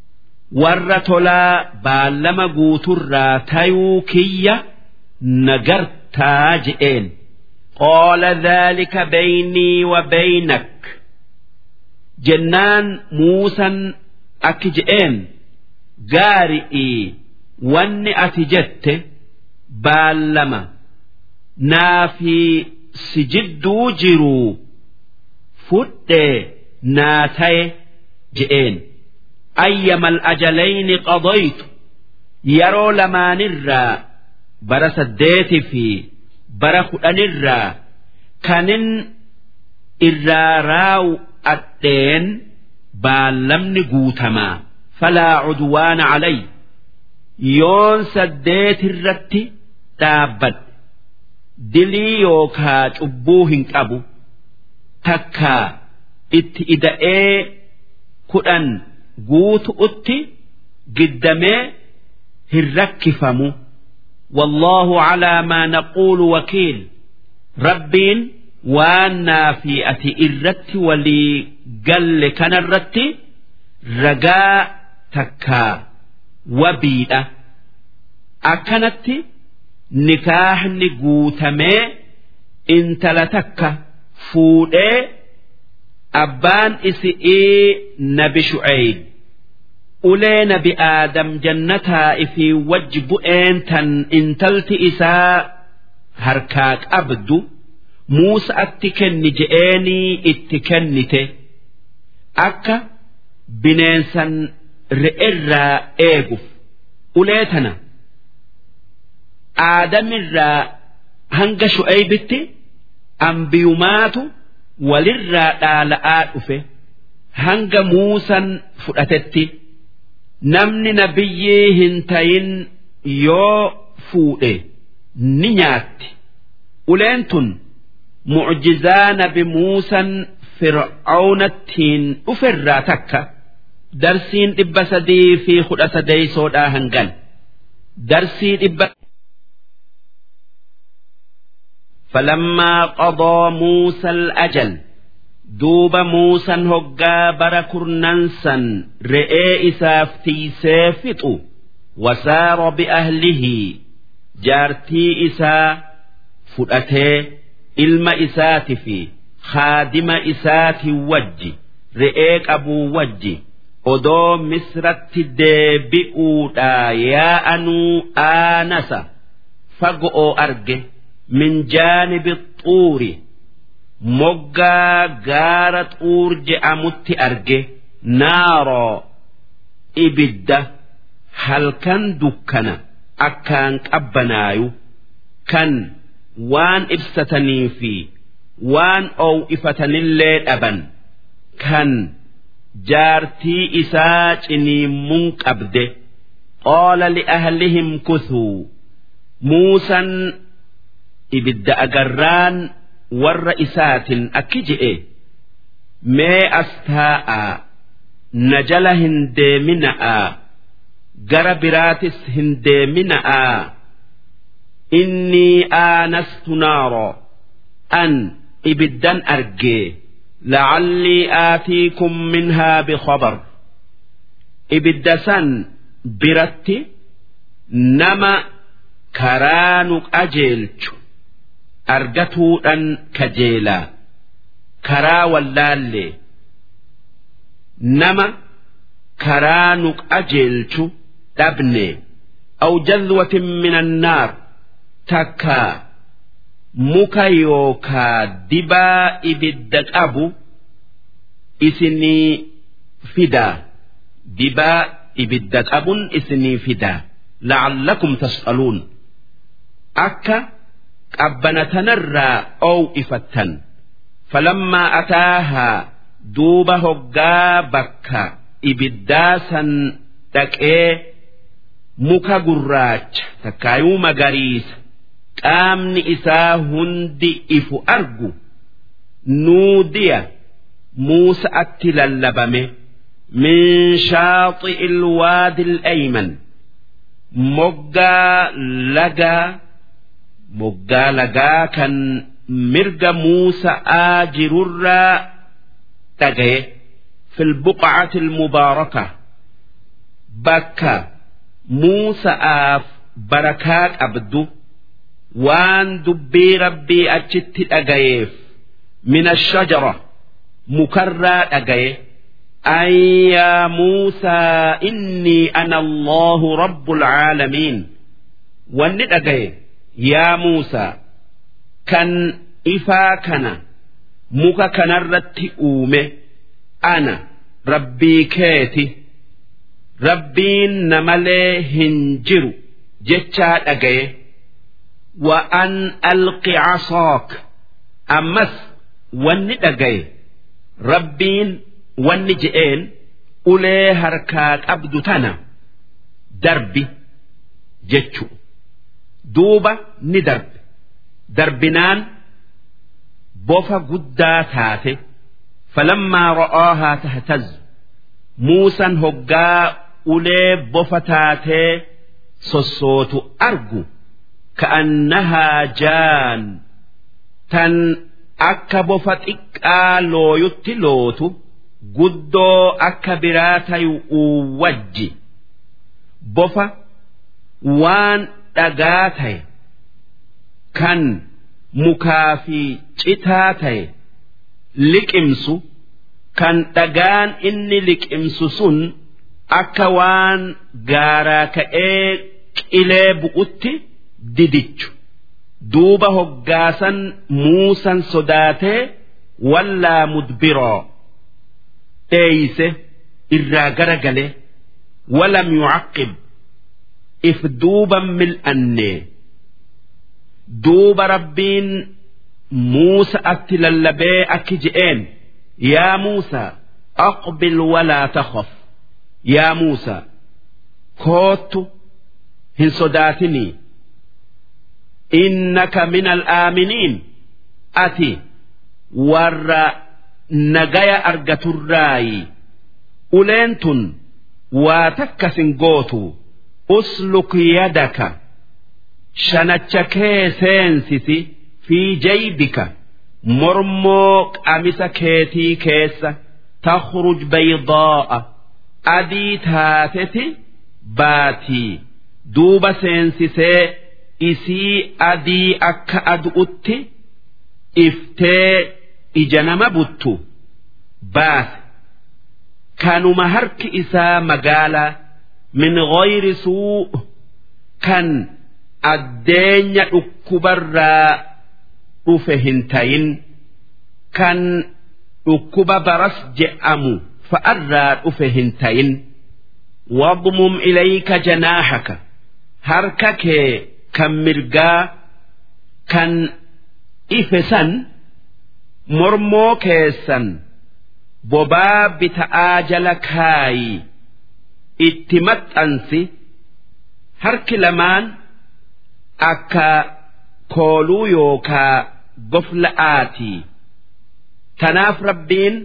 ورتلا بالما قوتر تيوكية نجرتا جئين قال ذلك بيني وبينك جنان موسى أكجئين قارئي واني أتجت بالما naa fi si jidduu jiru fudhee naa taye je'een ayyamal ajalayni qadaytu yeroo lamaanirraa bara saddeeti fi bara kudhanirraa kanin irraa raawu adheen baallamni guutamaa falaa cudwaana calay yoon saddeetirratti dhaabbadhe dilii yookaa cubbuu hin qabu takkaa itti ida'ee kudhan guutu utti giddamee hin rakkifamu والله على ما نقول وكيل ربين وانا في أتي إرت ولي قل كان الرت رجاء تكا وبيئة أكنت nikaahni guutamee intala takka fuudhee abbaan isi'ii nabi shu'eeyb ulee nabi aadam jannataa ifii wajji bu'een tan intalti isaa harkaa qabdu muusa'atti kenni je'eenii itti kennite akka bineensan re'erraa eeguuf ulee tana. aadamirraa hanga shu'aybitti ambiyumaatu walirraa dhaala'aa dhufe hanga muusan fudhatetti namni nabiyyii hin tayin yoo fuudhe ni nyaatti uleen tun mucjizaa nabi muusan fir'aawnattiin dhuferraa takka darsiin dhibba sadii fi kudha sadeeysoodhaa hangan darsii dhibba فلما قضى موسى الأجل دوب موسى هقا بركرننسا رئي إسافتي سيفتو وسار بأهله جارتي إسا فؤته إلم إسات في خادم إسات وجي رئيك أبو وجي odoo misratti deebi'uudha yaa'anuu aanasa fago'oo arge min jaanibi xuuri moggaa gaara xuur je'amutti arge naaroo ibidda halkan dukkana akkaan qabbanaayu kan waan ibsatanii fi waan oowifatanillee dhaban kan jaartii isaa ciniimmuun qabde qaala li'ahlihim kuthuu muusan ibidda agarraan warra isaatin akki je'e mee as taa'aa na jala hin deemina'aa gara biraatis hin deemina'aa innii aanastu naaroo an ibiddan argee لعلي آتيكم منها بخبر إبدسان برتي نما كرانك أجيلش أرجتو أن كجيلا كرا واللالي نما كرانك أجيلش تبني أو جذوة من النار تكا muka yookaa dibaa ibidda qabu isinii fidaa dibaa ibidda qabun isinii fidaa la'allakum tas'aluun akka qabbana tanarraa oowifattan falammaa ataahaa duuba hoggaa bakka ibiddaa san dhaqee muka gurraacha takkaayuu magariisa qaamni isaa hundi ifu argu nuudiya muusa'atti lallabame min shaaxi ilwaadi al'ayman moggaa lagaa moggaa lagaa kan mirga muusa'aa jirurraa dhagaye fi lbuqcati almubaaraka bakka muusa'aaf barakaa qabdu waan dubbii rabbii achitti dhagayeef min ashajara mukarraa dhagaye an yaa muusaa innii ana allahu rabbul caalamiin wanni dhagaye yaa muusaa kan ifaa kana muka kanarratti uume ana rabbii keeti rabbiin namalee hin jiru jechaa dhagaye وأن ألق عصاك أمس وني دقي ربين وني جئين أولي هركات أبدو تنا دربي جتشو دوبا ندرب دربنان بوفا قدا تاتي فلما رآها تهتز موسى هقا أولي بوفا تاتي سوسوتو أرجو كأنها جان تن akka bofa xiqqaa looyutti lootu guddoo akka biraa tayu wajji bofa waan dhagaa ta'e kan mukaa fi citaa ta'e liqimsu kan dhagaan inni liqimsu sun akka waan gaaraa ka'ee qilee bu'utti didichu. duuba hoggaasan muusan sodaatee wallaa mudbiroo dheeyse irraa gara gale walam yucaqqib if duuban mil'annee duuba rabbiin muusa atti lallabee akki je'een yaa muusa aqbil walaa takhaf yaa muusaa koottu hin sodaatinii innaka min al'aaminiin ati warra nagaya argaturraayi uleen tun waa takkas hin gootu usluk yadaka shanacha kee seensisi fi jaybika mormoo qamisa keetii keessa takhruj baydaa'a adii taateti baatii duuba seensisee isii adii akka adu'utti iftee ija nama buttu baase kanuma harki isaa magaalaa min ghayri suu kan addeenya dhukkubarraa dhufe hin tayin kan dhukkuba baras je'amu fa'arraa dhufe hin tayin واضمم إليك جناحك هركك كم مرقا كان إفسا مرمو كيسا بباب تآجل كاي اتمت أنسي هرك لمان أكا كولو يوكا قفل آتي تناف ربين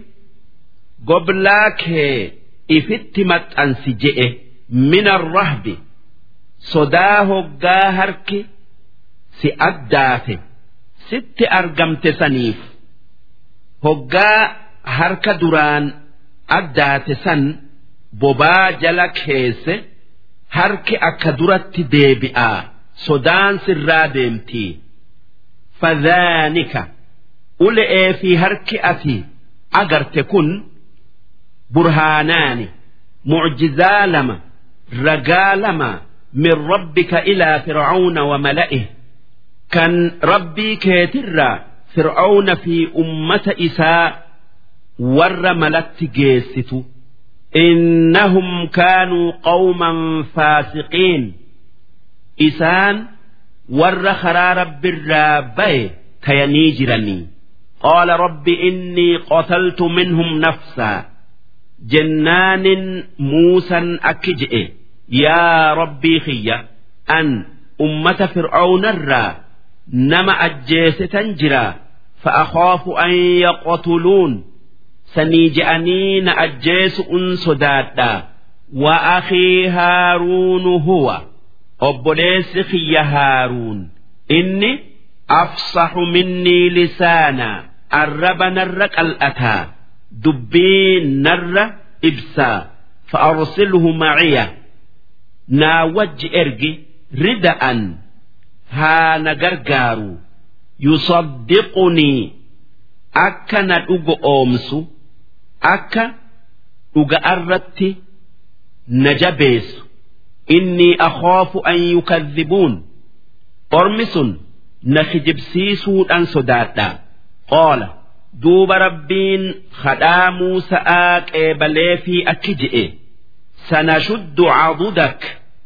قبلاك ifitti maxxansi je'e min arrahbi sodaa hoggaa harki si addaate sitti argamte saniif hoggaa harka duraan addaate san bobaa jala keesse harki akka duratti deebi'aa sodaan sirraa deemtii fadhaanika ule'ee fi harki ati agarte kun برهانان معجزا لما رجا لما من ربك إلى فرعون وملئه كان ربي كيترا فرعون في أمة إساء ور ملت جيست إنهم كانوا قوما فاسقين إسان ور خرا رب الرابي كينيجرني قال رب إني قتلت منهم نفسا jennaanin muusan akki je'e yaa rabbii kiyya an ummata fir'aawnarraa nama ajjeesetan jira fa'akhaafu an yaqtuluun sanii je'anii na ajjeesu'un sodaadha wa akhii haaruunu huwa obboleessi kiyya haaruun inni afsaxu minnii lisaana arraba narra qal'ataa dubbii narra ibsaa fa'arsilhu maciya naa wajji ergi rida'an haa na gargaaru yusaddiqunii akka na dhugo oomsu akka dhuga'arratti na jabeessu innii akhaafu an yukadhibuun ormi sun na kijibsiisuudhan sodaadha qaala duuba rabbiin kadhaa muusa'aa qeebalee fi akki je'e sanashuddu cadudak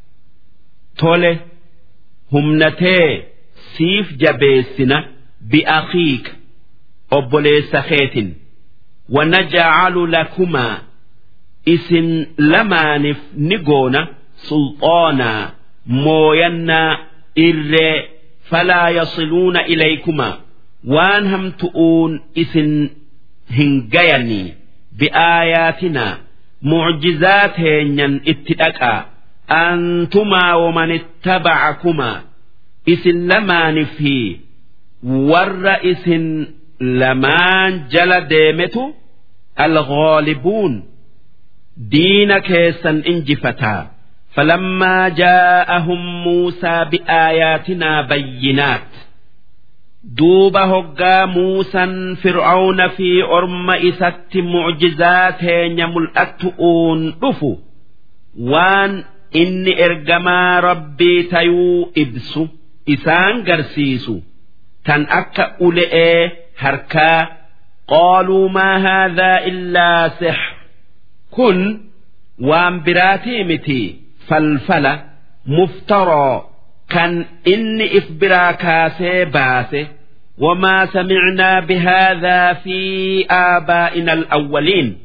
tole humnatee siif jabeessina bi'akiika obboleessa keetin wanajcalu lakumaa isin lamaanif ni goona sulxaanaa mooyannaa irree falaa yasiluuna ilaykumaa waan hamtu'uun isin hin gayanii bi'aayaatinaa mucjizaa teenyan itti dhaqaa antumaa waman ittabacakumaa isin lamaani fi warra isin lamaan jala deemetu alghaalibuun diina keessan injifataa فلما جاءهم موسى بآياتنا بينات duuba hoggaa muusan fir'auna fi orma isatti mucjizaa teenya mul'attu'uun dhufu waan inni ergamaa rabbii tayuu ibsu isaan garsiisu tan akka ule'ee harkaa qaaluu maa haadhaa illaa six kun waan biraatii miti falfala muftaroo kan inni if biraa kaasee baase وما سمعنا بهذا في آبائنا الأولين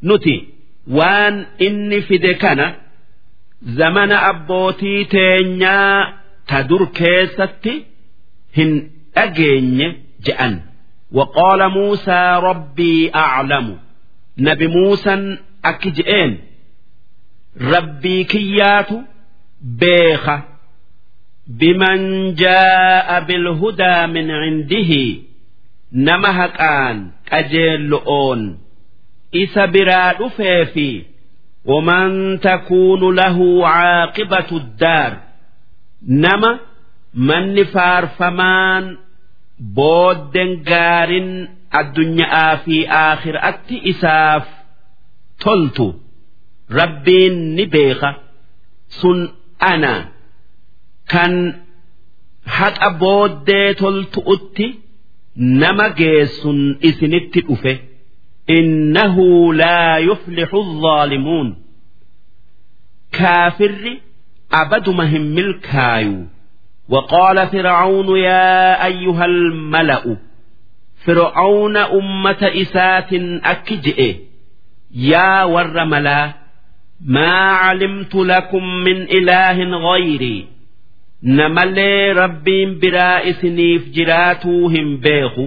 nuti waan inni fide kana zamana abbootii teenyaa ta dur keessatti hin dhageenye je'an وقال موسى ربي أعلم نبي موسى أكجئين ربي كيات بيخة بمن جاء بالهدى من عنده نمهك آن أجل أون إسا براد فيفي ومن تكون له عاقبة الدار نما من فارفمان بودن قارن الدنيا في آخر أتي إساف تلت ربين نبيخة سن أنا كان حق بودي تلت أتي نما جيسن إسنت أفه إنه لا يفلح الظالمون كافر أبد مهم الكايو وقال فرعون يا أيها الملأ فرعون أمة إسات أكجئ يا ورملا ما علمت لكم من إله غيري نملي ربي برائسني فجراتوهم بيخو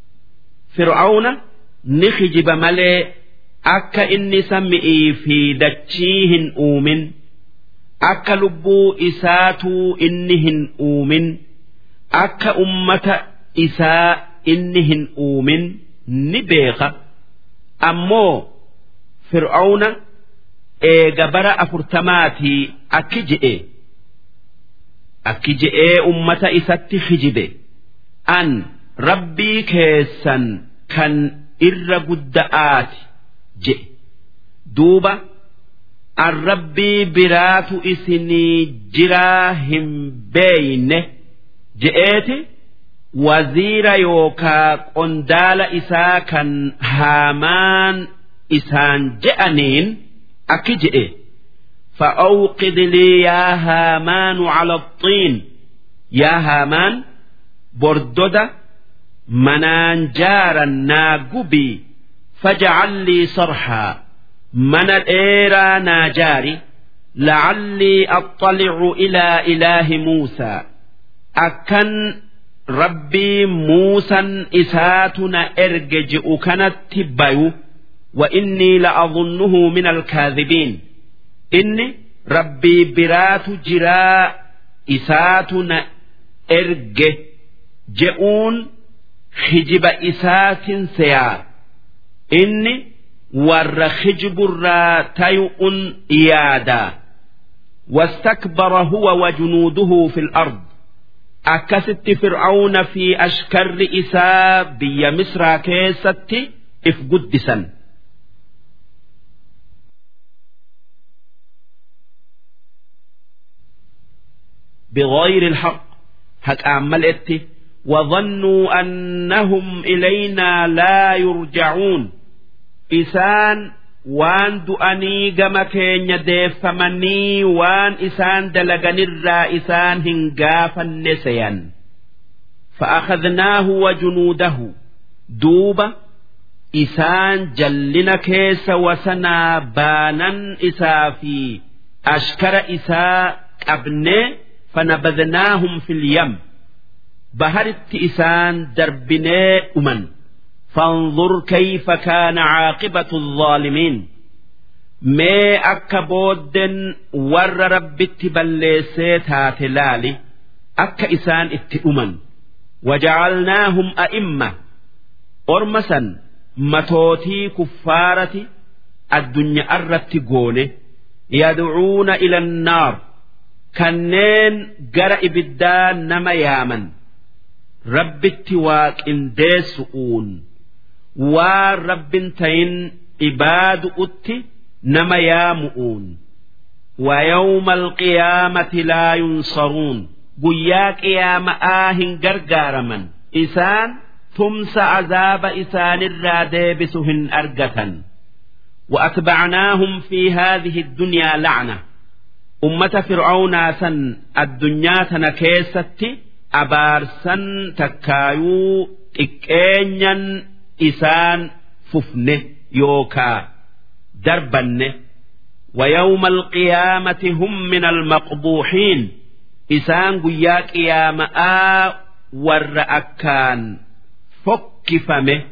فرعون نخجب ملي أكا إني سمئي في دتشيهن أومن akka lubbuu isaatuu inni hin uumin akka ummata isaa inni hin uumin ni beeka ammoo fir'auna eega bara afurtamaatii akki je'e akki je'ee ummata isatti hijibe an rabbii keessan kan irra gudda'aati je'e duuba. an rabbii biraatu isinii jiraa hin beeyne je'eeti waziira yookaa qondaala isaa kan haamaan isaan je'aniin akki je'e فأوقد لي يا هامان على الطين يا هامان بردد منان جارا ناقبي فاجعل لي صرحا من الإيرا ناجاري لعلي أطلع إلى إله موسى أكن ربي موسى إساتنا إرجج كانت تبايو وإني لأظنه من الكاذبين إني ربي برات جراء إساتنا إرج جئون خجب إسات سيار إني warra khijiburraa tayu'un yaada واستكبر هو وجنوده في الأرض أكست فرعون في أشكر إساء بي مصر كيست إف قدسا بغير الحق هك أعملت وظنوا أنهم إلينا لا يرجعون isaan waan du'anii gama keenya deeffamanii waan isaan dalaganirraa isaan hin gaafanne seyan فأخذناه وجنوده دوبة إسان جلنا كيس وسنا بانا إسا في أشكر إساء أبني فنبذناهم في اليم بهرت إسان دربني أمن فانظر كيف كان عاقبة الظالمين ما أكبود ور رب تبليسيت هاتلالي أك إسان اتئمن وجعلناهم أئمة أرمسا متوتي كفارة الدنيا أرت قونه يدعون إلى النار كنين جرى إبدان نما يامن رب التواك إن ديسؤون waan rabbin tayin ibaadu utti nama yaamu'uun ويوم القيامة لا ينصرون قيا قيامة آهن قرقارما إسان تمس عذاب إسان الرادبسهن أرقة وأتبعناهم في هذه الدنيا لعنة أمة فرعون سن الدنيا تنكيست أبارسا تكايو إكينيا isaan fufne yookaa دربنه ويوم القيامة هم من المقبوحين إسان قياك يا ماء والرأكان فكفمه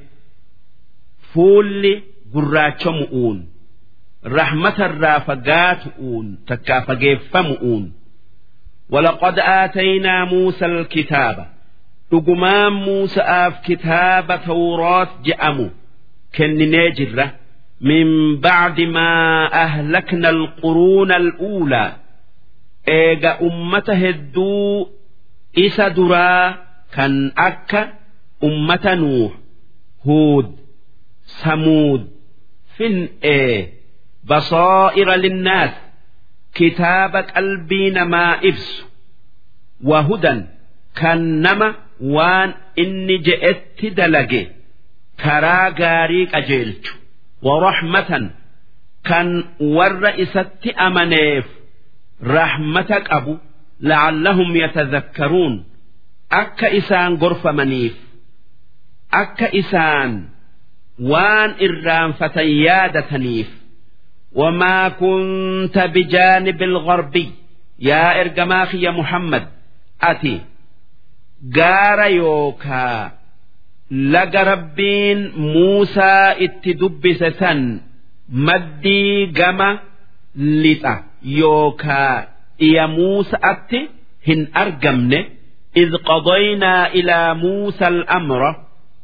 فول قراتشمؤون رحمة الرافقاتؤون تكافقيفمؤون ولقد آتينا موسى الكتاب dhugumaan Muusa'aaf kitaaba Tawraat je'amu kenninee jirra min bacdi maa ahlakna alquruuna al'uulaa eega ummata hedduu isa duraa kan akka ummata nuuh huud samuud fin'ee basaa'ira linnaas kitaaba qalbii namaa ibsu wahudan kan nama waan inni je'etti dalage karaa gaarii qajeelchu warahmatan kan warra isatti amaneef rahmata qabu la'allahum yatadhakkaruun akka isaan gorfamaniif akka isaan waan irraanfatan yaadataniif وما كنت بجانب الغربي يا إرجماخي يا محمد أتي gaara yookaa laga rabbiin Muusaa itti dubbise san maddii gama lixa yookaa dhiya Muusa'atti hin argamne إذ قضينا إلى موسى الأمر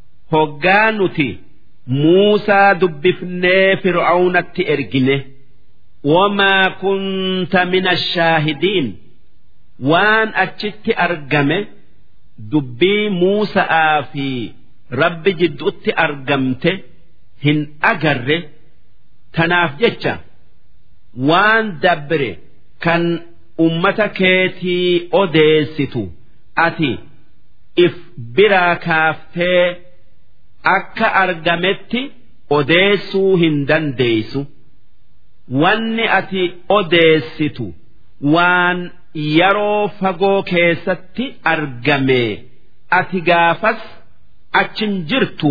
هجانتي موسى دبفني فرعون التئرجنه وما كنت من الشاهدين وان أتشت أرجمه dubbii Muusa'aa fi Rabbi jidduutti argamte hin agarre tanaaf jecha waan dabre kan ummata keetii odeessitu ati if biraa kaaftee akka argametti odeessuu hin dandeessu wanni ati odeessitu waan yeroo fagoo keessatti argame ati gaafas achin jirtu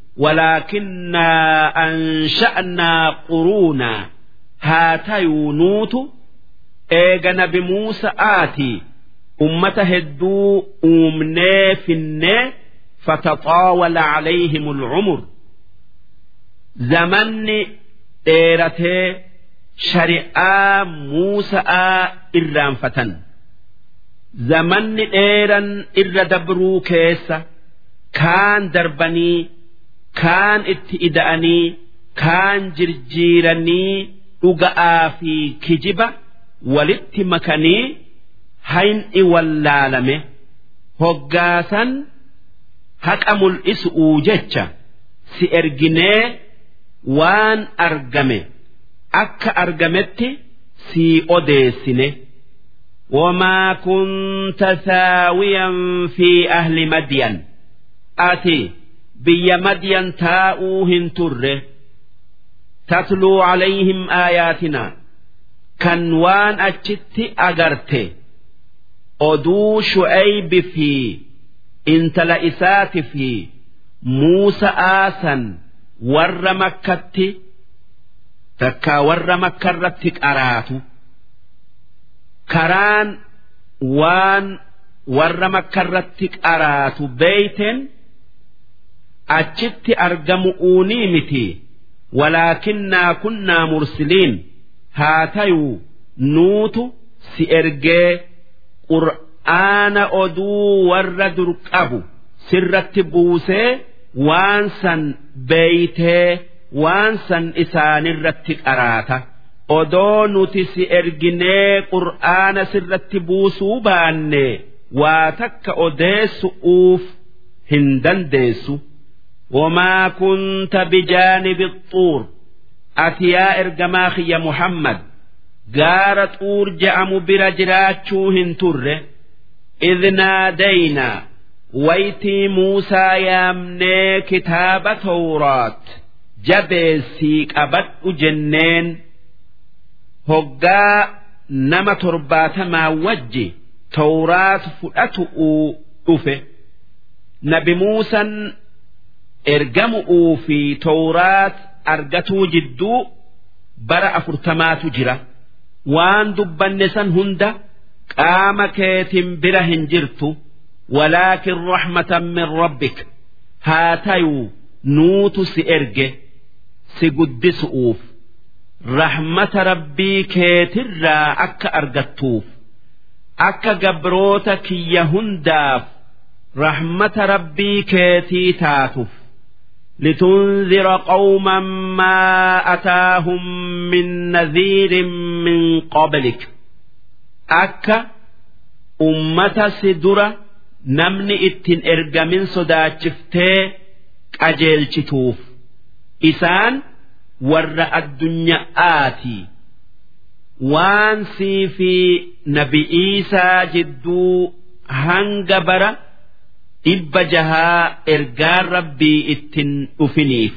walaakinnaa ansha'naa quruunaa haa tayuu nuutu eega nabi muusa'aati ummata hedduu uumnee finnee fataxaawala calayhim alcumur zamanni dheeratee shari'aa muusa'aa irraanfatan zamanni dheeran irra dabruu keessa kaan darbanii kaan itti ida'anii kaan jirjiiranii dhuga'aa fi kijiba walitti makanii hayni wallaalame hoggaasan haqa mul'isu'uu jecha si erginee waan argame. akka argametti sii odeessine وما كنت ثاويا في أهل مدين أتي بي مدين تاؤوهن تره تتلو عليهم آياتنا كان وان أجت أجرت أدو شعيب في انت لإسات في موسى آسا ور مكتي takkaa warra makkarratti qaraatu karaan waan warra makkarratti qaraatu beeyten achitti argamu uunii miti walaakinnaa kunnaa mursiliin haa tayuu nuutu si ergee qur'aana oduu warra dur qabu sirratti buusee waan san beeytee waan san isaanirratti qaraata odoo nuti si erginee qur'aana sirratti buusuu baanne waa takka odeessu'uuf hin dandeessu وما كنت بجانب الطور أتيا إرجماخ يا محمد قار طور جأم برجراتشوهن تره إذ نادينا ويتي موسى يامني كتاب توراة jabeessii qabadhu jenneen hoggaa nama torbaatamaa wajji tawraat fudhatu'uu dhufe nabi muusan ergamu'uu fi tawraat argatuu jidduu bara afurtamaatu jira waan dubbanne san hunda qaama keetin bira hin jirtu walaakin rahmatan min rabbik haa tayuu nuutu si erge si guddisu'uuf rahmata rabbii keetirraa akka argattuuf akka gabroota kiyya hundaaf rahmata rabbii keetii taatuuf لتنذر قوما ما أتاهم من نذير من قبلك أكا أمة سدرة نمني اتن إرجمين صداتشفتي أجيل شتوف إسان ور الدنيا آتي وانسي في نبي إيسى جدو هنجبره dhibba jahaa ergaan rabbii ittin dhufiniif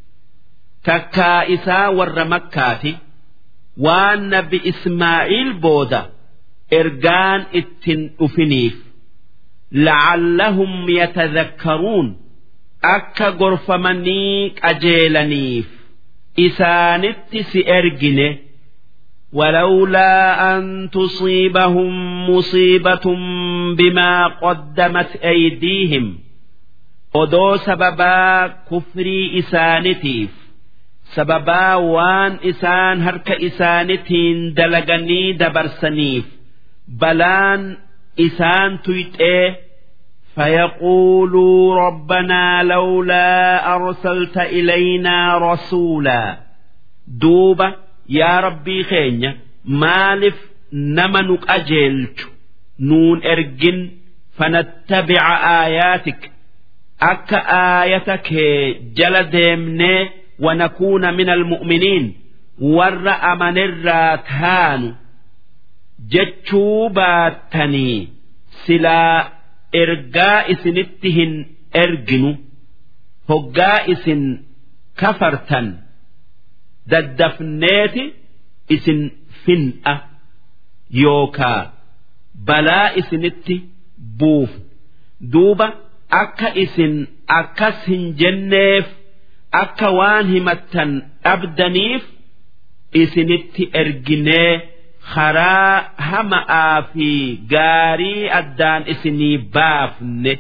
takkaa isaa warra makkaati waan nabi ismaa'iil booda ergaan ittin dhufiniif la'allahum yatadhakkaruun akka gorfamanii qajeelaniif isaanitti si ergine ولولا أن تصيبهم مصيبة بما قدمت أيديهم odoo sababaa kufrii isaanitiif sababaa waan isaan harka isaanitiin dalaganii dabarsaniif balaan isaan tuyxee فيقولوا ربنا لولا أرسلت إلينا رسولا دوبة yaa rabbii keenya maaliif nama nu qajeelchu nuun ergin fanattabica aayaatik akka aayata kee jala deemnee wanakuuna min almu'miniin warra amanirraa taanu jechuu baattanii silaa ergaa isinitti hin erginu hoggaa isin kafartan daddafneeti isin fin'a yookaa balaa isinitti buuf duuba akka isin akkas hin jenneef akka waan himattan dhabdaniif isinitti erginee karaa hama'aa fi gaarii addaan isinii baafne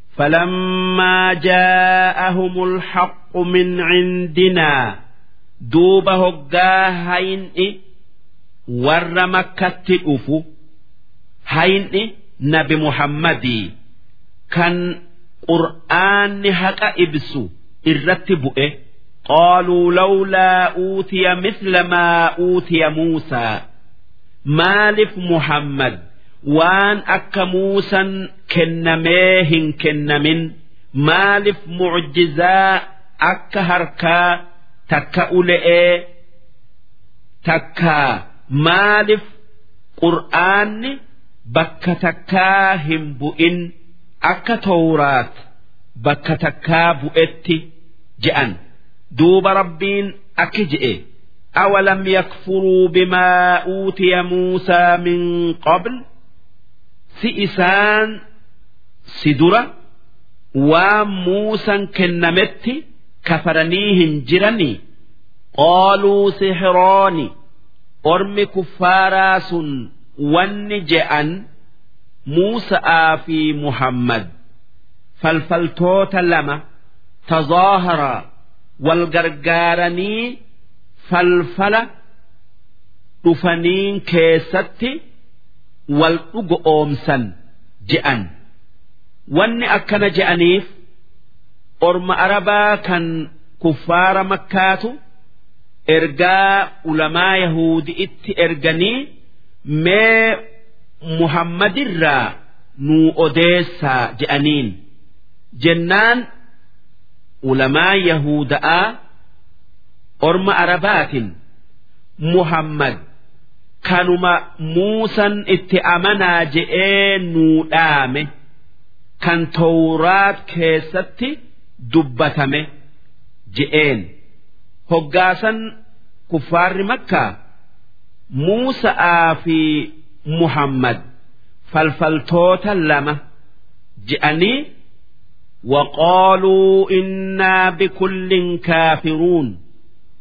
فلما جاءهم الحق من عندنا duuba hoggaa hayni warra makkatti dhufu hayni nabi muhammadii kan qur'aanni haqa ibsu irratti bu'e qaaluu lawlaa uutiya misla maa uutiya muusaa maalif muhammad waan akka muusan kennamee hin kennamin maalif mucjizaa akka harkaa takka ule'ee takka maalif qur'aanni bakka takkaa hin bu'in akka tawraat bakka takkaa bu'etti je'an duuba rabbiin akki je'e أولم يكفروا بما أوتي موسى من قبل سئسان سدرة وموسى كنمت كفرنيهن جرني قالوا سحران أرم كفاراس ونجأن موسى في محمد فالفلتوت لما تظاهر والقرقارني falfala dhufaniin keessatti wal dhugo oomsan je'an wanni akkana je'aniif orma arabaa kan kuffaara makkaatu ergaa ulamaa yahudi'itti erganii mee muhammadirraa nuu odeessaa je'aniin jennaan ulamaa yahuda'aa orma arabaatin muhammad kanuma muusan itti amanaa je'ee nuu dhaame kan tawraat keessatti dubbatame je'een hoggaasan kuffaarri makkaa muusa'aa fi muhammad falfaltoota lama je'anii وقالوا إنا بكل كافرون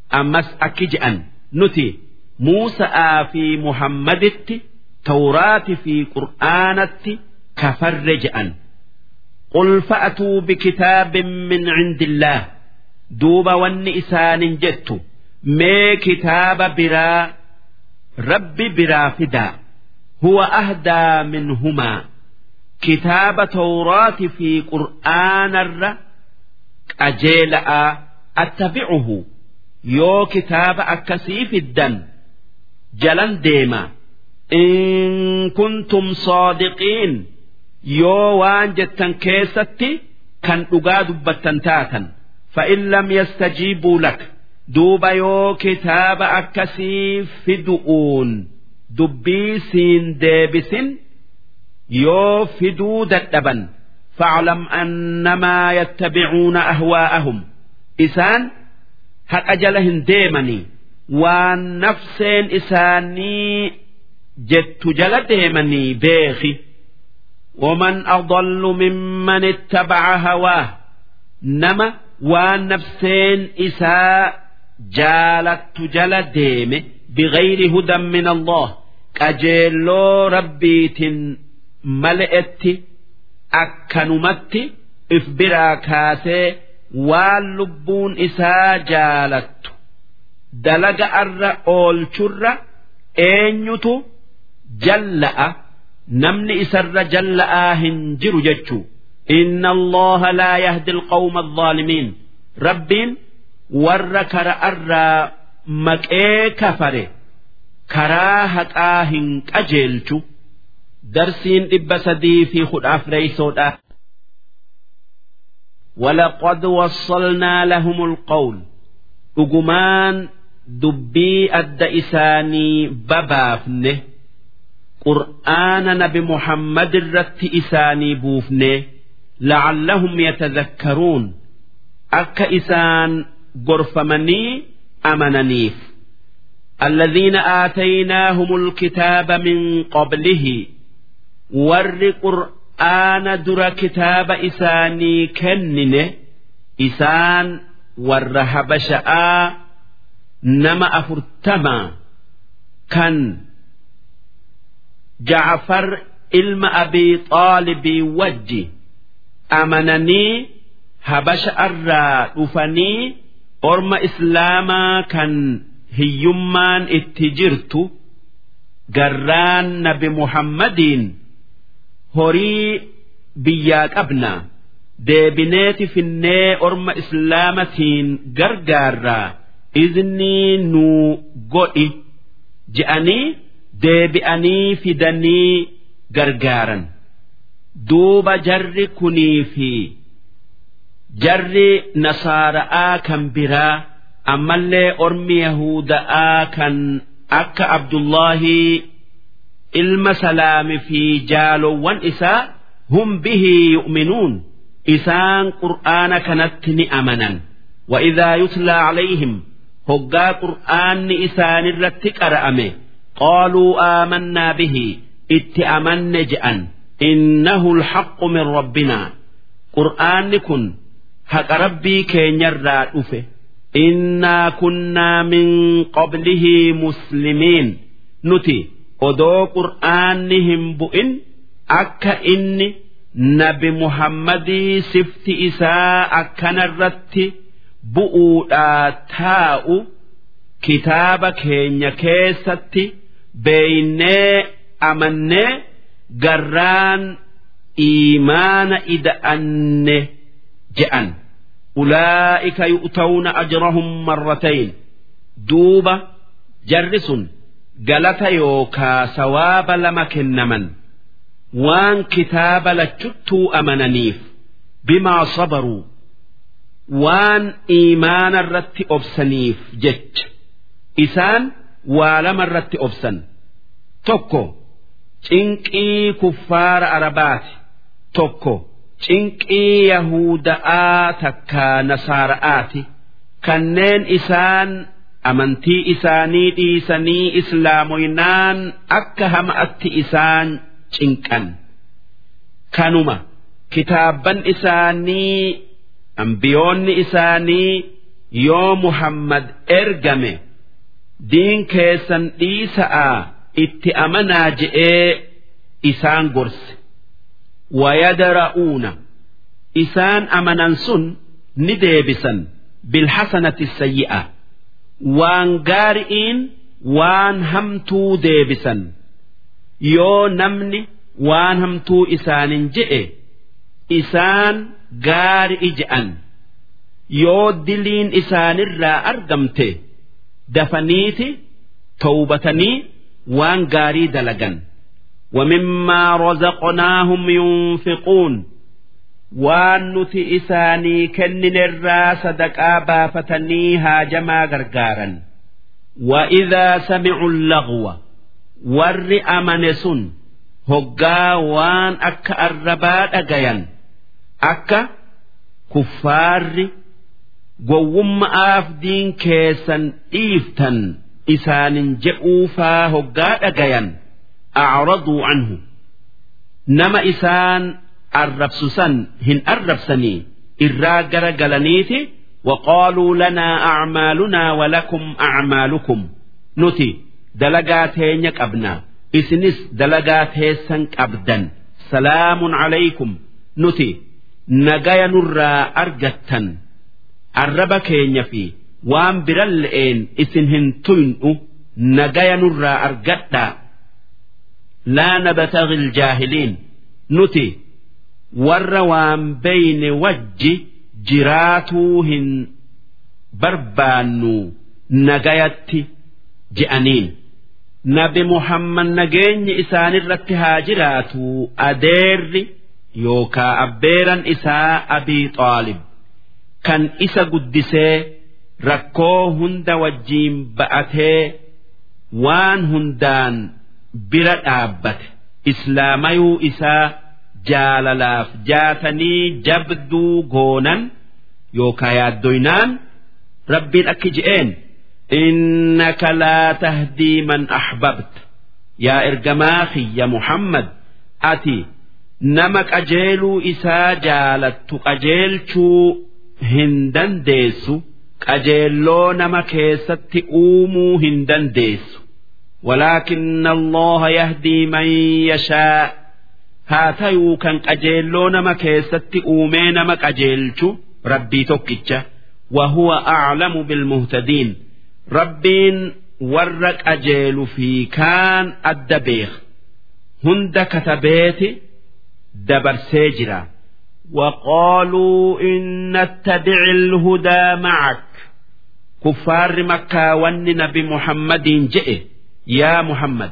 ammas akki je'an nuti Muusa'aa fi Muhammaditti Tawraati fi Qur'aanatti kafarre je'an. قل فأتوا بكتاب من عند الله دوب ون إسان جدت ما كتاب برا رب برا فدا هو أهدى منهما كتاب توراة في قرآن الر أجيلأ أتبعه يو كتاب أكسيف الدن جلن ديما إن كنتم صادقين yoo waan jettan keessatti kan dhugaa dubbattan taatan fa'in lam yastajiibuu lak duuba yoo kitaaba akkasii fidu'uun dubbii siin deebisin yoo fiduu dadhaban fa'alam annamaa yattabicuuna ahwaa'ahum isaan haqa jala hin deemanii waan nafseen isaanii jettu jala deemanii beeki ومن أضل ممن اتبع هواه نما والنفسين إساء جالت جل ديم بغير هدى من الله كجيلو ربيت ملئت أكنمت إفبرا كاسي واللبون إساء جالت دلق أر أول شر أين جلأ namni isarra jalla'aa hin jiru jechuu inna allaha laa yahdi alqawma alzaalimiin rabbiin warra kara'arraa maqee kafare karaa haqaa hin qajeelchu darsiin dhibba sadii fi kudha afreeysoodha ولقد وصلنا لهم القول أجمان دبي أد إساني ببافنه qur'aana nabi muhammad irratti isaanii buufne la'allahum yatadhakkaruun akka isaan gorfamanii amananiif الذين آتيناهم الكتاب من قبله ور قرآن در كتاب إساني كنن إسان ور هبشاء نما أفرتما كان جعفر علم أبي طالب وجي أمنني هبش أرى أفني أرم إسلاما كان هيمان اتجرت جران نبي محمد هري بياك أبنا deebineeti finnee orma islaamatiin gargaarraa iznii nuu godhi je'anii deebi'anii fidanii gargaaran duuba jarri kunii fi jarri nasaara'aa kan biraa ammallee ormi yahuda'aa kan akka abdullaahi ilma salaami fi jaalowwan isaa hum bihii yu'minuun isaan qur'aana kanatti ni amanan وإذا يتلى عليهم هقا قرآن إسان الرتك أرأمه قالوا آمنا به اتأمن جأن إنه الحق من ربنا قرآن كن حق ربي كين يرى إنا كنا من قبله مسلمين نتي odoo qur'aannihim bu'in akka inni nabi muhammadii sifti isaa akkanarratti bu'uudhaa taa'u kitaaba keenya keessatti beeynee amannee garraan iimaana ida'anne je'an ulaa'ika yu'tawna ajrahum marratayn duuba jarri sun galata yookaa sawaaba lama kennaman waan kitaaba lachuttuu amananiif bimaa sabaruu waan iimaana irratti obsaniif jecha isaan waa lama irratti obsan tokko cinqii kuffaara arabaati tokko cinqii yahuda'aa takkaa nasaara'aati kanneen isaan amantii isaanii dhiisanii islaamoynaan akka hama'atti isaan cinqan kanuma kitaabban isaanii ambiyoonni isaanii yoo muhammad ergame diin keessan dhiisa'a itti amanaa je'ee isaan gorse wayadara'uuna isaan amanan sun ni deebisan bilhasanati sayyi'a waan gaari'iin waan hamtuu deebisan yoo namni waan hamtuu isaanin je'e isaan gaari'i je'an yoo diliin isaanirraa argamte dafaniiti towbatanii waan gaarii dalagan ومما رزقناهم ينفقون waan nuti isaanii kenninerraa sadaqaa baafatanii haajamaa gargaaran وإذا سمعوا اللغو warri amane sun hoggaa waan akka arrabaa dhagayan akka kuffaarri gowwumma'aaf diin keessan dhiiftan isaanin je'uufaa hoggaa dhagayan acraduu anhu nama isaan arrabsu san hin arrabsanii irraa gara galaniiti وقالوا لنا أعمالنا ولكم أعمالكم نتي دلقات هينيك أبنا إسنس دلقات هيسن أبدا سلام عليكم نتي نجايا نرى أرجتا arraba keenya fi waan biran le'een isin hin tuynu nagaya nurraa argadhaa laa nabtaghi iljaahiliin nuti warra waan beyne wajji jiraatuu hin barbaannu nagayatti je'aniin nabi muhammad nageenyi isaanirratti haa jiraatu adeerri yookaa abbeeran isaa abii xaalib kan isa guddisee rakkoo hunda wajjiin ba'atee waan hundaan bira dhaabbate islaamayuu isaa jaalalaaf jaatanii jabduu goonan yookaa yaaddoynaan rabbiin akki je'een innaka laa tahdii man ahbabta yaa ergamaa kiyya muhammad ati nama qajeeluu isaa jaalattu qajeelchuu hin dandeessu qajeelloo nama keessatti uumuu hin dandeessu ولكن الله يهدي من يشاء هاتيو كان قجيلو نما كيست أومي نما قجيلشو ربي توكيتشا وهو أعلم بالمهتدين ربين ورق أجيل في كان الدبيخ هند كتبيت دبر سيجرا وقالوا إن نتبع الهدى معك كفار مكة ون نبي محمد جئ يا محمد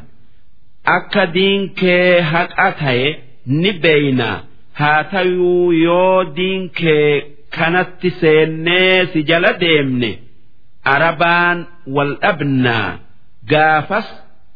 أكدين كي هك أتاي نبينا هاتيو يو دين كي كانت سيني سجل ديمني أربان والأبنى قافس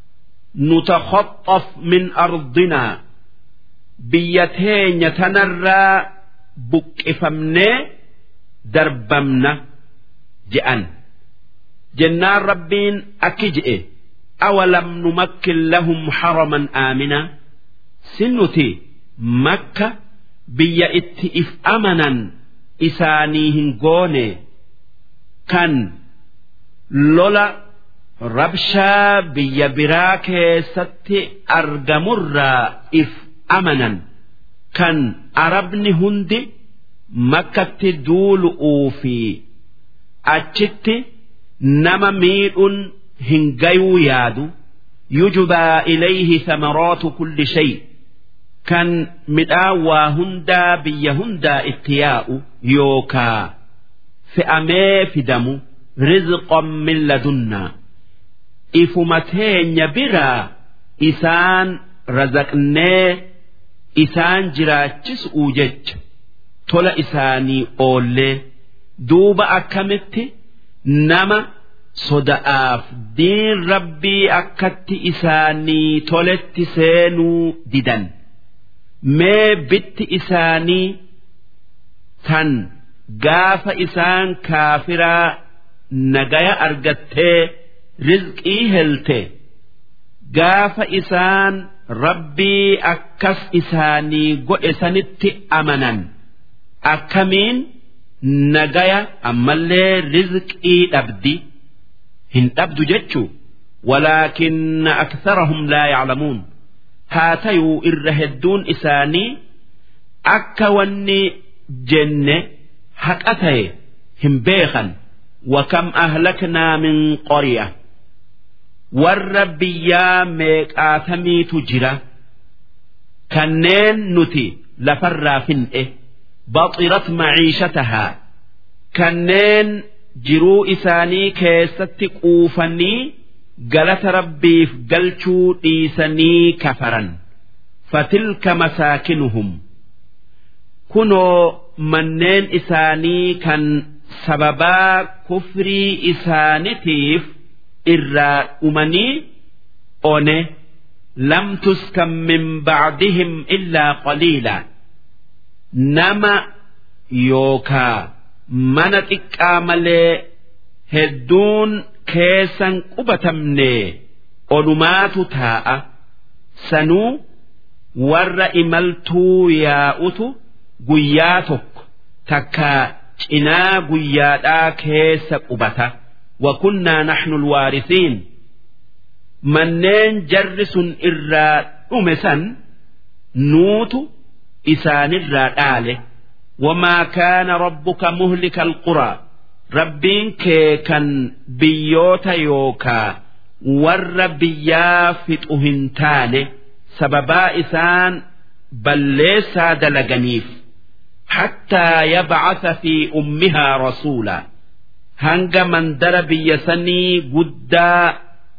نتخطف من أرضنا biyya teenya tanarraa buqqifamnee darbamna je'an jennaan rabbiin akki je'e awalam numakkin lahum haraman aamina sin nuti makka biyya itti if amanan isaanii hin goone kan lola rabshaa biyya biraa keessatti argamurraa if amanan kan arabni hundi makkatti duulu'uu fi achitti nama miidhuun hin gayuu yaadu yujbaa ilayhi thamaraatu kulli shay kan midhaan waa hundaa biyya hundaa itti yaa'u yookaa fe'amee fidamu rizqan min ladunnaa ifuma teenya biraa isaan razaqnee isaan jiraachisuu jecha tola isaanii oollee duuba akkamitti nama soda'aaf diin rabbii akkatti isaanii toletti seenuu didan mee bitti isaanii tan gaafa isaan kaafiraa nagaya argattee rizqii helte gaafa isaan rabbii akkas isaanii godhe sanitti amanan akkamiin nagaya ammallee rizqii dhabdi hin dhabdu jechuu ولكن أكثرهم لا يعلمون هاتيو إرهدون إساني أكا وني جنة حقته هم بيخا وكم أهلكنا من قرية والرب يا ميك آثمي تجرى كنين نتي لفرا فنئه بطرت معيشتها كنين jiruu isaanii keessatti quufanii galata rabbiif galchuu dhiisanii kafaran fatilka masaakinuhum kunoo manneen isaanii kan sababaa kufrii isaanitiif irraa dhumanii one lam tuskan min bacdihim illaa qaliila nama yookaa mana xiqqaa malee hedduun keessan qubatamne olumaatu taa'a sanuu warra imaltuu yaa'utu guyyaa tokko takka cinaa guyyaadhaa keessa qubata wakunnaa naxnu lwaarisiin manneen jarri sun irraa dhume san nuutu isaanirraa dhaale وما كان ربك مهلك القرى ربين كي كان بيوتا يوكا ور بيا فتؤهنتان سببا إسان بل ليس دلقنيف حتى يبعث في أمها رسولا هنگ من در بيسني قدا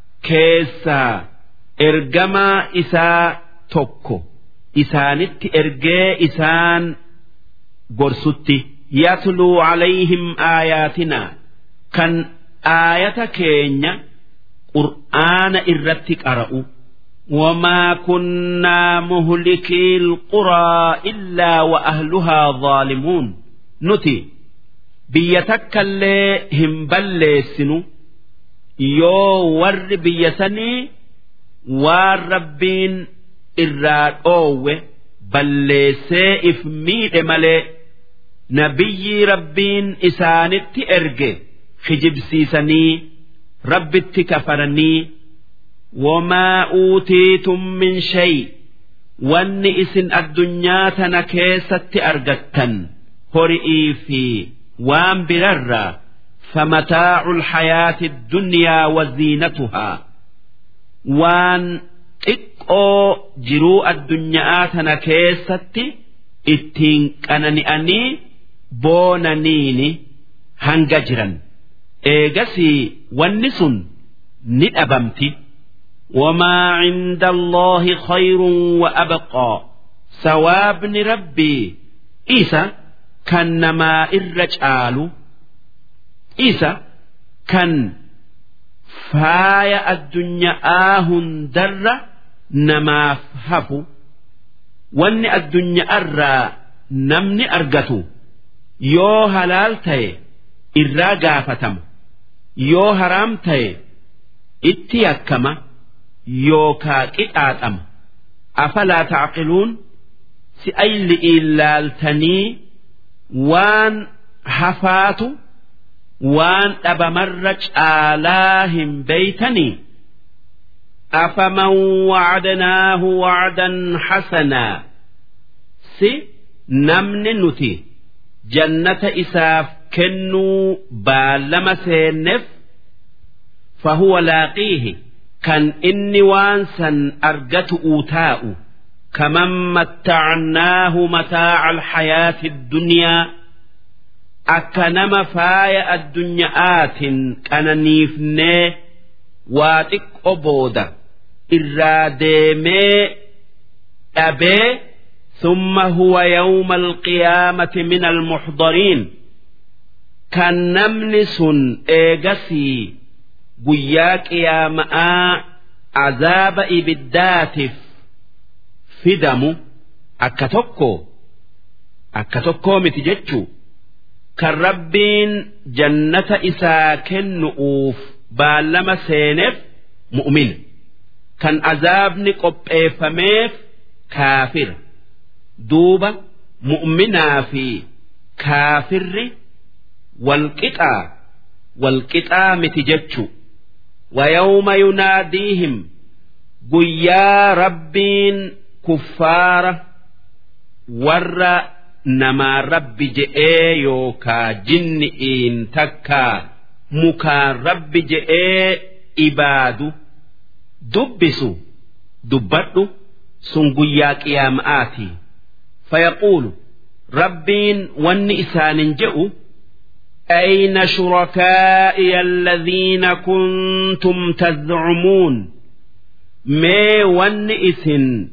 كيسا إرجما إسا توكو إسانت إرجي إسان gorsutti yatluu calayhim aayaatinaa kan aayata keenya qur'aana irratti qara'u وما كنا مهلكي القرى إلا وأهلها ظالمون نتي بيتك اللي هم بلسنو يو ور بيسني والربين إراد أوه بلسي إفميد ملئ nabiyyi rabbiin isaanitti erge kijibsiisanii rabbitti kafaranii wamaa uutiitum min shay wanni isin addunyaa tana keessatti argattan hori'ii fi waan birarraa فمتاع الحياة الدنيا وزينتها وان xiqqoo jiruu addunyaa tana keessatti ittiin qanani'anii boonaniini hanga jiran eegasii wanni sun ni dhabamti wamaa cinda allaahi khayrun wa abqaa sawaabni rabbii isa kan namaa irra caalu isa kan faaya addunyaa hundarra namaaf hafu wanni addunyaarraa namni argatu yoo halaal ta'e irraa gaafatama yoo haraam ta'e itti yakkama yookaa qixaaxama afalaa tacqiluun si ayli ilaaltanii waan hafaatu waan dhabamarra caalaa hin beeytanii أفمن وعدناه وعدا حسنا سي نمن نتي جنة إساف كنو بالما سينف فهو لاقيه كان إني وانسا أرجت أوتاء كمن متعناه متاع الحياة الدنيا أكنم فايا الدنياات كان نيفنيه واتق أبودا irraa deemee dhabee ثم هو يوم القيامة من المحضرين كان نمن سن إيغسي قياك يا ماء عذاب إبداتف فدمو أكتوكو أكتوكو متججو كالربين جنة إساكن نؤوف بالما سينف مؤمن kan azaabni qopheeffameef kaafira duuba mu'minaa fi kaafirri walqixaa walqixaa miti jechu wayawma yunaadiihim guyyaa rabbiin kuffaara warra namaa rabbi je'ee yookaa jinni'iin takkaa mukaan rabbi je'ee ibaadu dubbisu dubbadhu sun guyyaa qiyaama'aati fayaquulu rabbiin wanni isaanin je'u أين شركائي الذين كنتم تزعمون ما ون إثن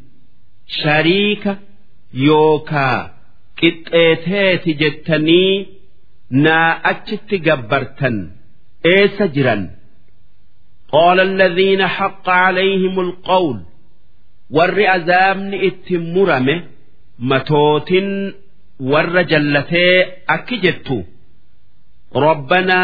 شريك يوكا قطيتات جتني نا أجت جبرتن إيس جرا قال الذين حق عليهم القول ور عذابن اتمرمه متوت ور جلتي أكجتو ربنا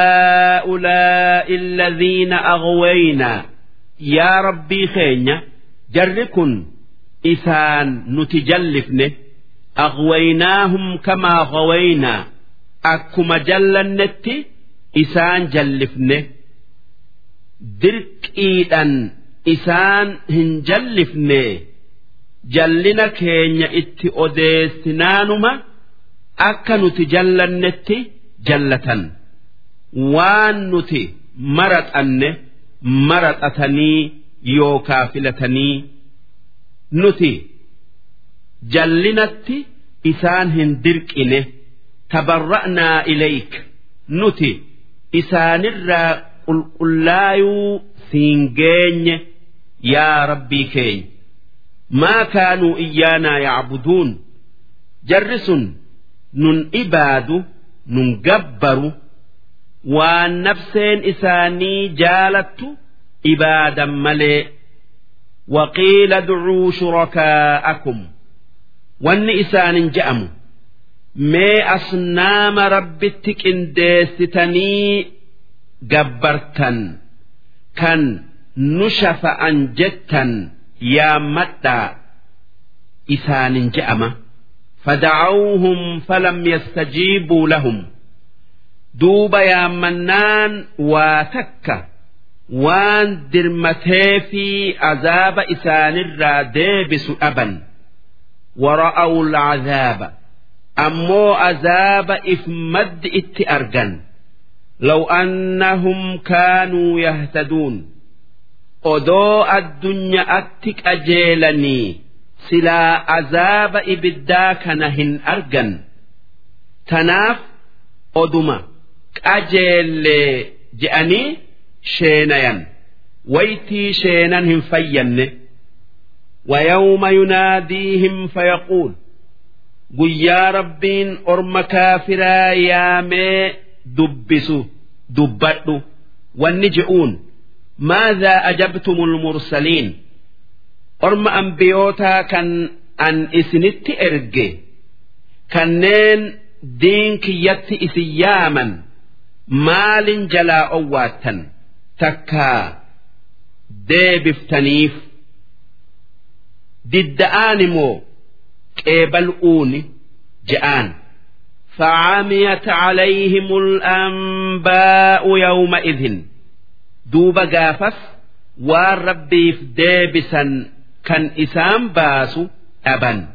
هؤلاء الذين أغوينا يا ربي خينيا جركن إسان نتجلفنه أغويناهم كما غوينا أكما جلنت إسان جلفنه درك إيدان إسان هنجلفنه جلنا كينيا إتي أوديسنانما أكا نتجلنتي jallatan waan nuti maraxanne maraxatanii yookaa filatanii nuti jallinatti isaan hin dirqine tabarra'naa ilayk nuti isaanirraa qulqullaayuu siin geenye yaa rabbii keenya maa kaanuu iyyaanaa yacbuduun jarri sun nun ibaadu nun gabbaru waan nafseen isaanii jaalattu ibaadan malee وقيل ادعوا شركاءكم wanni isaanin je'amu mee asnaama rabbitti qindeessitanii gabbartan kan nu shafa'an jettan yaammadhaa isaanin je'ama فدعوهم فلم يستجيبوا لهم دوب يا منان واتك وان درمتي في عذاب إسان الرادبس أبا ورأوا العذاب أمو عذاب إفمد اتأرجن لو أنهم كانوا يهتدون أدو الدنيا أتك أجيلني silaa azaaba ibiddaa kana hin argan tanaaf oduma qajeellee je'anii sheenayan waytii sheenan hin fayyanne ويوم يناديهم فيقول guyyaa rabbiin orma kaafiraa yaamee dubbisu dubbadhu wanni je'uun maadhaa ajabtumul mursaliin orma ambiyootaa kan an isinitti erge kanneen diin kiyyatti isin yaaman maalin jalaa owwaattan takkaa deebiftaniif didda'aan immoo qeebal'uuni je'aan فعميت عليهم الأنباء يومئذ دوب قافف والربي في ديبسا كان إسام باسو أبا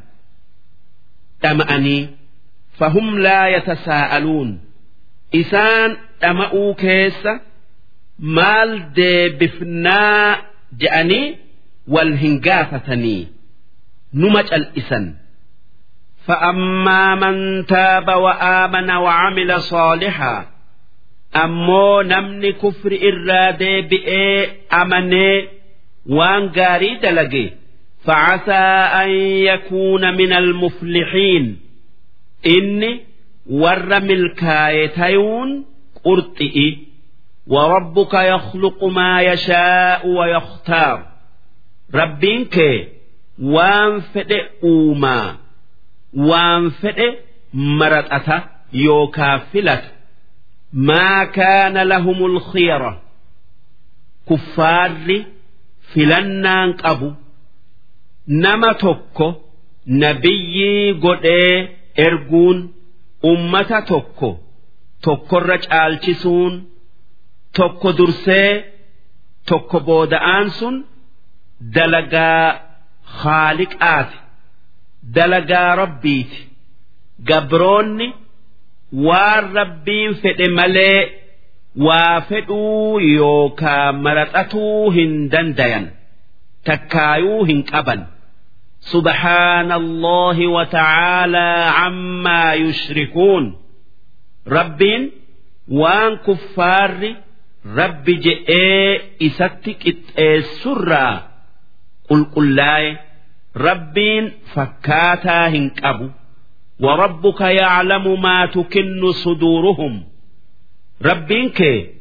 تمأني فهم لا يتساءلون إسان تمأوا كيس مال ديبفنا جأني والهنقافتني نمج الإسن فأما من تاب وآمن وعمل صالحا أمو نمني كفر إرادة بئي أمني وان قاري دلقي فعسى أن يكون من المفلحين إني ور ملكايتيون قرطئي وربك يخلق ما يشاء ويختار ربينك وان فدئ أوما waan fedhe maraxata yookaa filata maa kaana lahumul khiyara kuffaarri filannaan qabu nama tokko nabiyyii godhee erguun ummata tokko tokkorra caalchisuun tokko dursee tokko booda'aan sun dalagaa haaliqaati dalagaa rabbiiti gabroonni waan rabbiin fedhe malee waa fedhuu yookaa maraxatuu hin dandayan takkaayuu hin qaban سبحان الله وتعالى عما يشركون ربين وان كفار رب جئ إستك السرى قل قل لا ربين فكاتا هنكبو وربك يعلم ما تكن صدورهم ربينك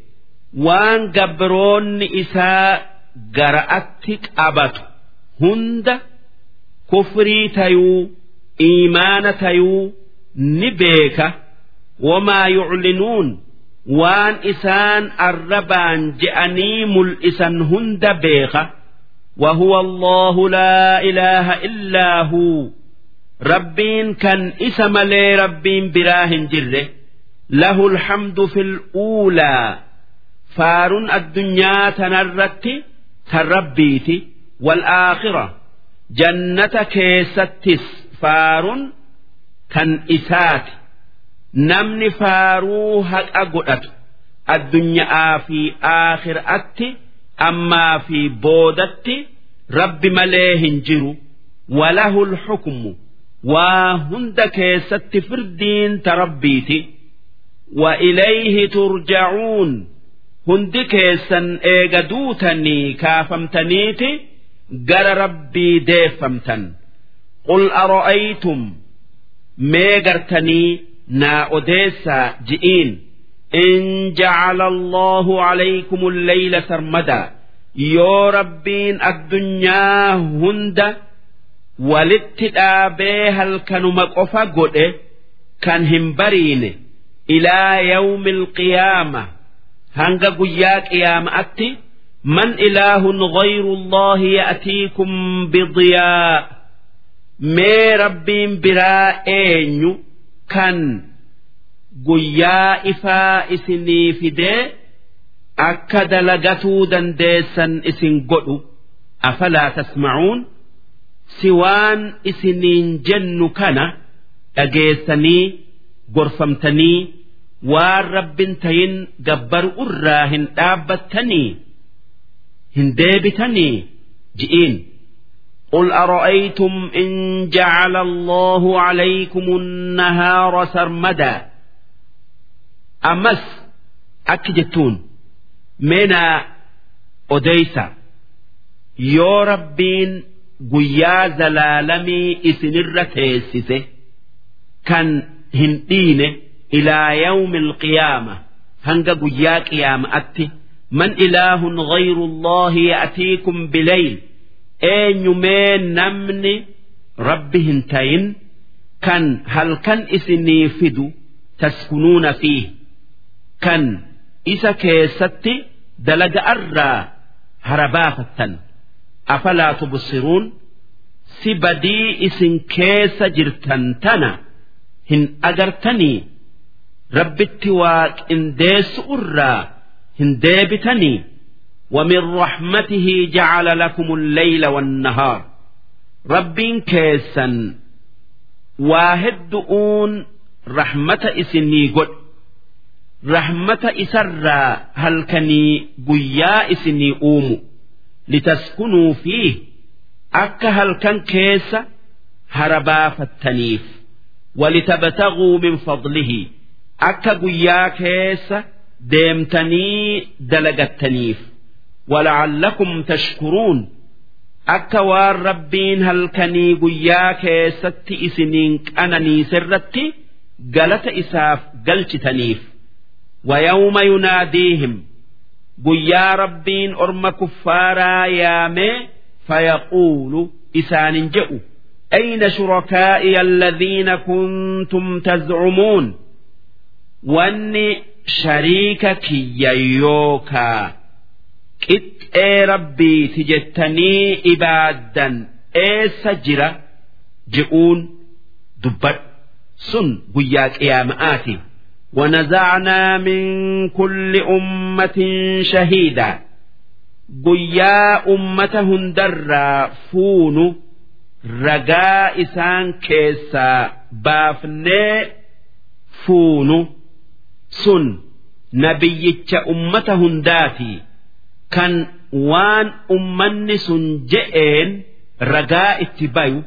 وان قبرون إساء قرأتك أبت هند kufrii tayuu iimaana tayuu ni beeka wamaa yuclinuun waan isaan arrabaan je'anii mul'isan hunda beeka وهو الله لا إله إلا هو ربين كان اسم لي ربين براه جره له الحمد في الأولى فار الدنيا تنرت تربيت والآخرة jannata keessattis faaruun kan isaati namni faaruu haqa godhatu addunyaa fi aakhiraatti ammaa fi boodatti rabbi malee hin jiru walahu lxukmu waa hunda keessatti firdiin ta rabbiiti wa ilayhi turjacuun hundi keessan eega duutanii kaafamtaniiti gara rabbii deeffamtan qul ara'aytum mee gartanii naa odeessaa ji'iin in jacala allahu calaykum alleyla sarmadaa yoo rabbiin addunyaa hunda walitti dhaabee halkanuma qofa godhe kan hin bariine ilaa yawmi alqiyaama hanga guyyaa qiyaama'atti من إله غير الله يأتيكم بضياء مي ربين برا أينيو كان قيا إفا إسني فدي أكد لقتو دنديسا إسن قلو أفلا تسمعون سوان إسنين جن كان أجيسني قرفمتني والرب تين جبر أراهن آبتني hin deebitanii ji'iin قل أرأيتم إن جعل الله عليكم النهار سرمدا أمس أكجتون منا أديسا يو ربين قيا زلالمي إسنر تيسسه كان هندين إلى يوم القيامة هنگا قيا قيامة أتي من إله غير الله يأتيكم بليل أين يمين نمني ربهن تين كان هل كان إسني فدو تسكنون فيه كان إسا كيستي دلج أرى هربافة أفلا تبصرون سبدي إسن كيس جرتن تنا هن أجرتني رب التواك إن ديس أرى هندابتني ومن رحمته جعل لكم الليل والنهار رب كيسا واحد دؤون رحمة إسني قد رحمة إسرى هل كني قيا إسني أوم لتسكنوا فيه أك هل كان كيس هربا فالتنيف ولتبتغوا من فضله أك قيا كيس deemtanii dalagattaniif wala'allakum tashkuruun akka waan rabbiin halkanii guyyaa keessatti isiniin qananiisirratti galata isaaf galchitaniif wayawma yunaadiihim guyyaa rabbiin orma kuffaaraa yaamee fayaquulu isaanin jedhu أين شركائي الذين كنتم تزعمون واني shariika kiyya yookaa qixxee rabbiiti jettanii ibaaddan eessa jira je'uun dubbadhu sun guyyaa qiyaama'aati ونزعنا من كل أمة شهيدا guyyaa ummata hundarraa fuunu ragaa isaan keessaa baafnee fuunu sun nabiyyicha ummata hundaati kan waan ummanni sun je'een ragaa itti bayu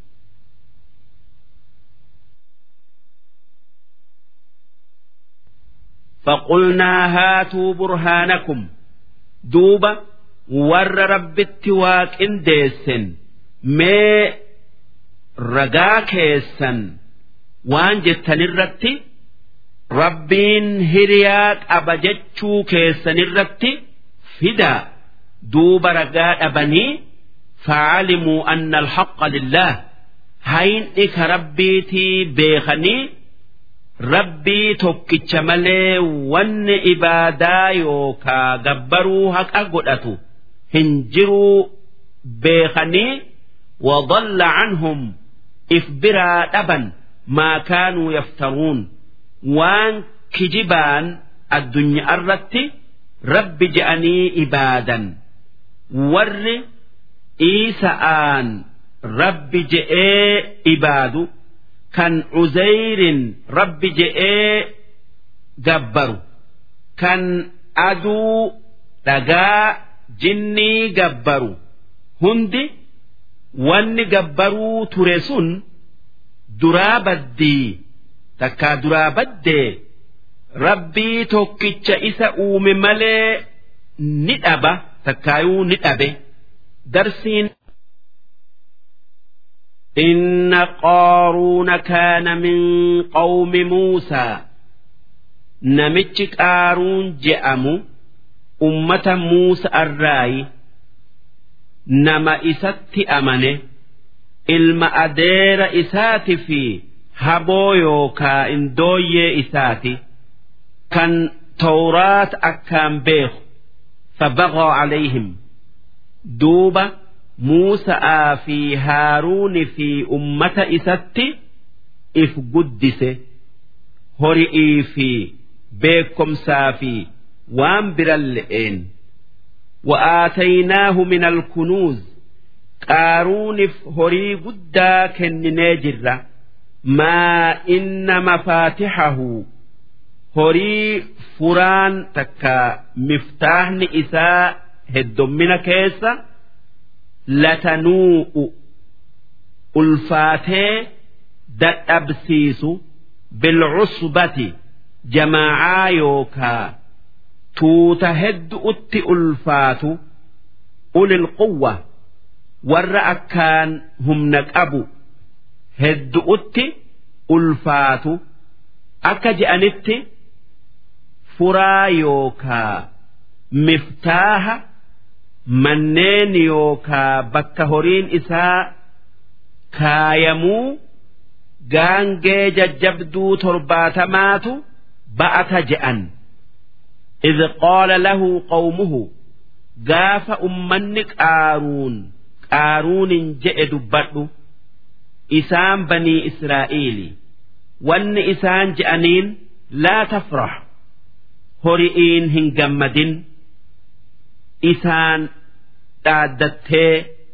فقلنا هاتوا برهانكم duuba warra rabbitti waaqindeessan mee ragaa keessan waan jettanirratti rabbiin hiriyaa qaba jechuu keessanirratti fidaa duuba ragaa dhabanii faalimuu anna alhaqqa lillah hayni ka rabbiitii beekanii rabbii tokkicha malee wanni ibaadaa yookaa gabbaruu haqa godhatu hin jiruu beekanii وضل عنهم إفبرا دبا ما كانوا يفترون وان كجبان الدنيا الرت رب جأني إبادا ور إيسآن رب جئي إبادو kan Uzayrin rabbi je'ee gabbaru kan aduu dhagaa jinnii gabbaru hundi wanni gabbaruu ture sun duraa baddii takkaa duraa baddee rabbii tokkicha isa uume malee ni dhaba takkaayuu ni dhabe darsiin إن قارون كان من قوم موسى نمتش قارون جأم أمة موسى الراي نما إسات أمنه ilma adeera isaati fi haboo yookaa indooyyee isaati kan tawraat akkaan beeku fabaqaa calayhim duuba muusa'aa fi haaruuni fi ummata isatti if guddise hori'ii fi beekomsaa fi waan biran le'een وآتيناه من الكنوز qaaruunif horii guddaa kenninee jirra maa inna mafaatixahu horii furaan takka miftaahni isaa heddommina keessa latanuu'u ulfaatee dadhabsiisu bilcusbati jamaacaa yookaa tuuta heddu'utti ulfaatu ulil quwwa warra akkaan humna qabu heddu'utti ulfaatu akka je'anitti furaa yookaa miftaaha manneen yookaa bakka horiin isaa kaayamuu gaangee jajjabduu torbaatamaatu ba'ata je'an إذ قال له قومه قاف أمن قارون qaaruunin je'e dubbadhu isaan banii israa'iili wanni isaan je'aniin laa tafrax hori'iin hin gammadin isaan dhaaddattee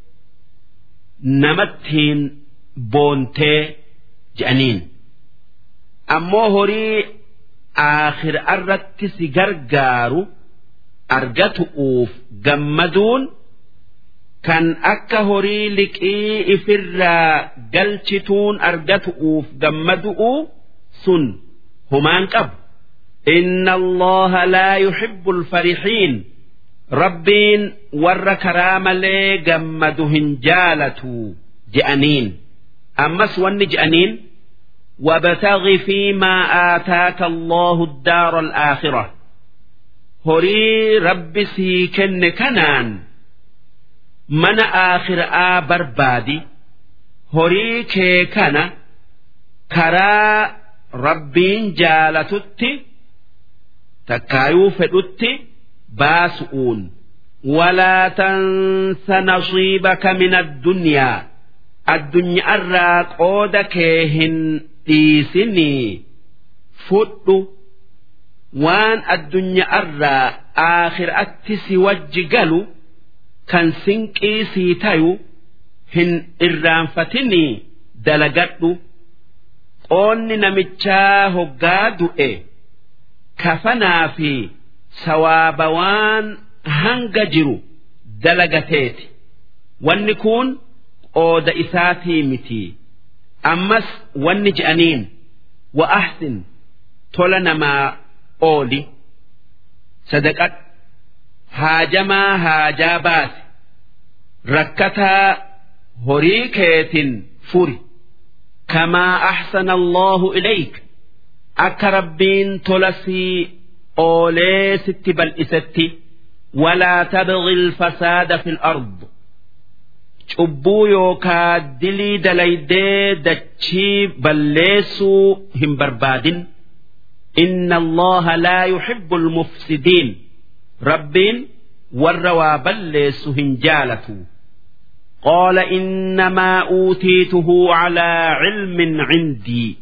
namattiin boontee je'aniin ammoo horii aakhira irratti si gargaaru argatu'uuf gammaduun kan akka horii liqii ifirraa galchituun argatu'uuf gammadu'u sun humaan qabu. إن الله لا يحب الفرحين ربين ور كرام لي جمدهن جالتو جأنين أمس ون جأنين وابتغ فيما آتاك الله الدار الآخرة هري رب سيكن كنان mana aakhiraa barbaadi horii kee kana karaa rabbiin jaalatutti takkaayuu fedhutti baasu'uun walaa tansa nasiibaka min addunyaa addunyaarraa qooda kee hin dhiisinii fudhu waan addunyaarraa aakhiraatti si wajji galu kan sinqii sii tayu hin irraanfatinii dalagadhu qoonni namichaa hoggaa du'e kafanaa fi sawaaba waan hanga jiru dalagateeti wanni kun qooda isaatii miti ammas wanni je'aniin wa ahsin tola namaa ooli sadaqadhu haajamaa haajaa baase rakkataa horii keetin furi kamaa ahsana allahu ilayk akka rabbiin tola sii oolee sitti bal'isetti walaa tabghi alfasaada fi alard cubbuu yookaa dilii dalaydee dachii balleessuu hin barbaadin inna allaha laa yuhibbu almufsidiin rabbiin warra waa balleessu hin jaalatu قال إنما أوتيته على علم عندي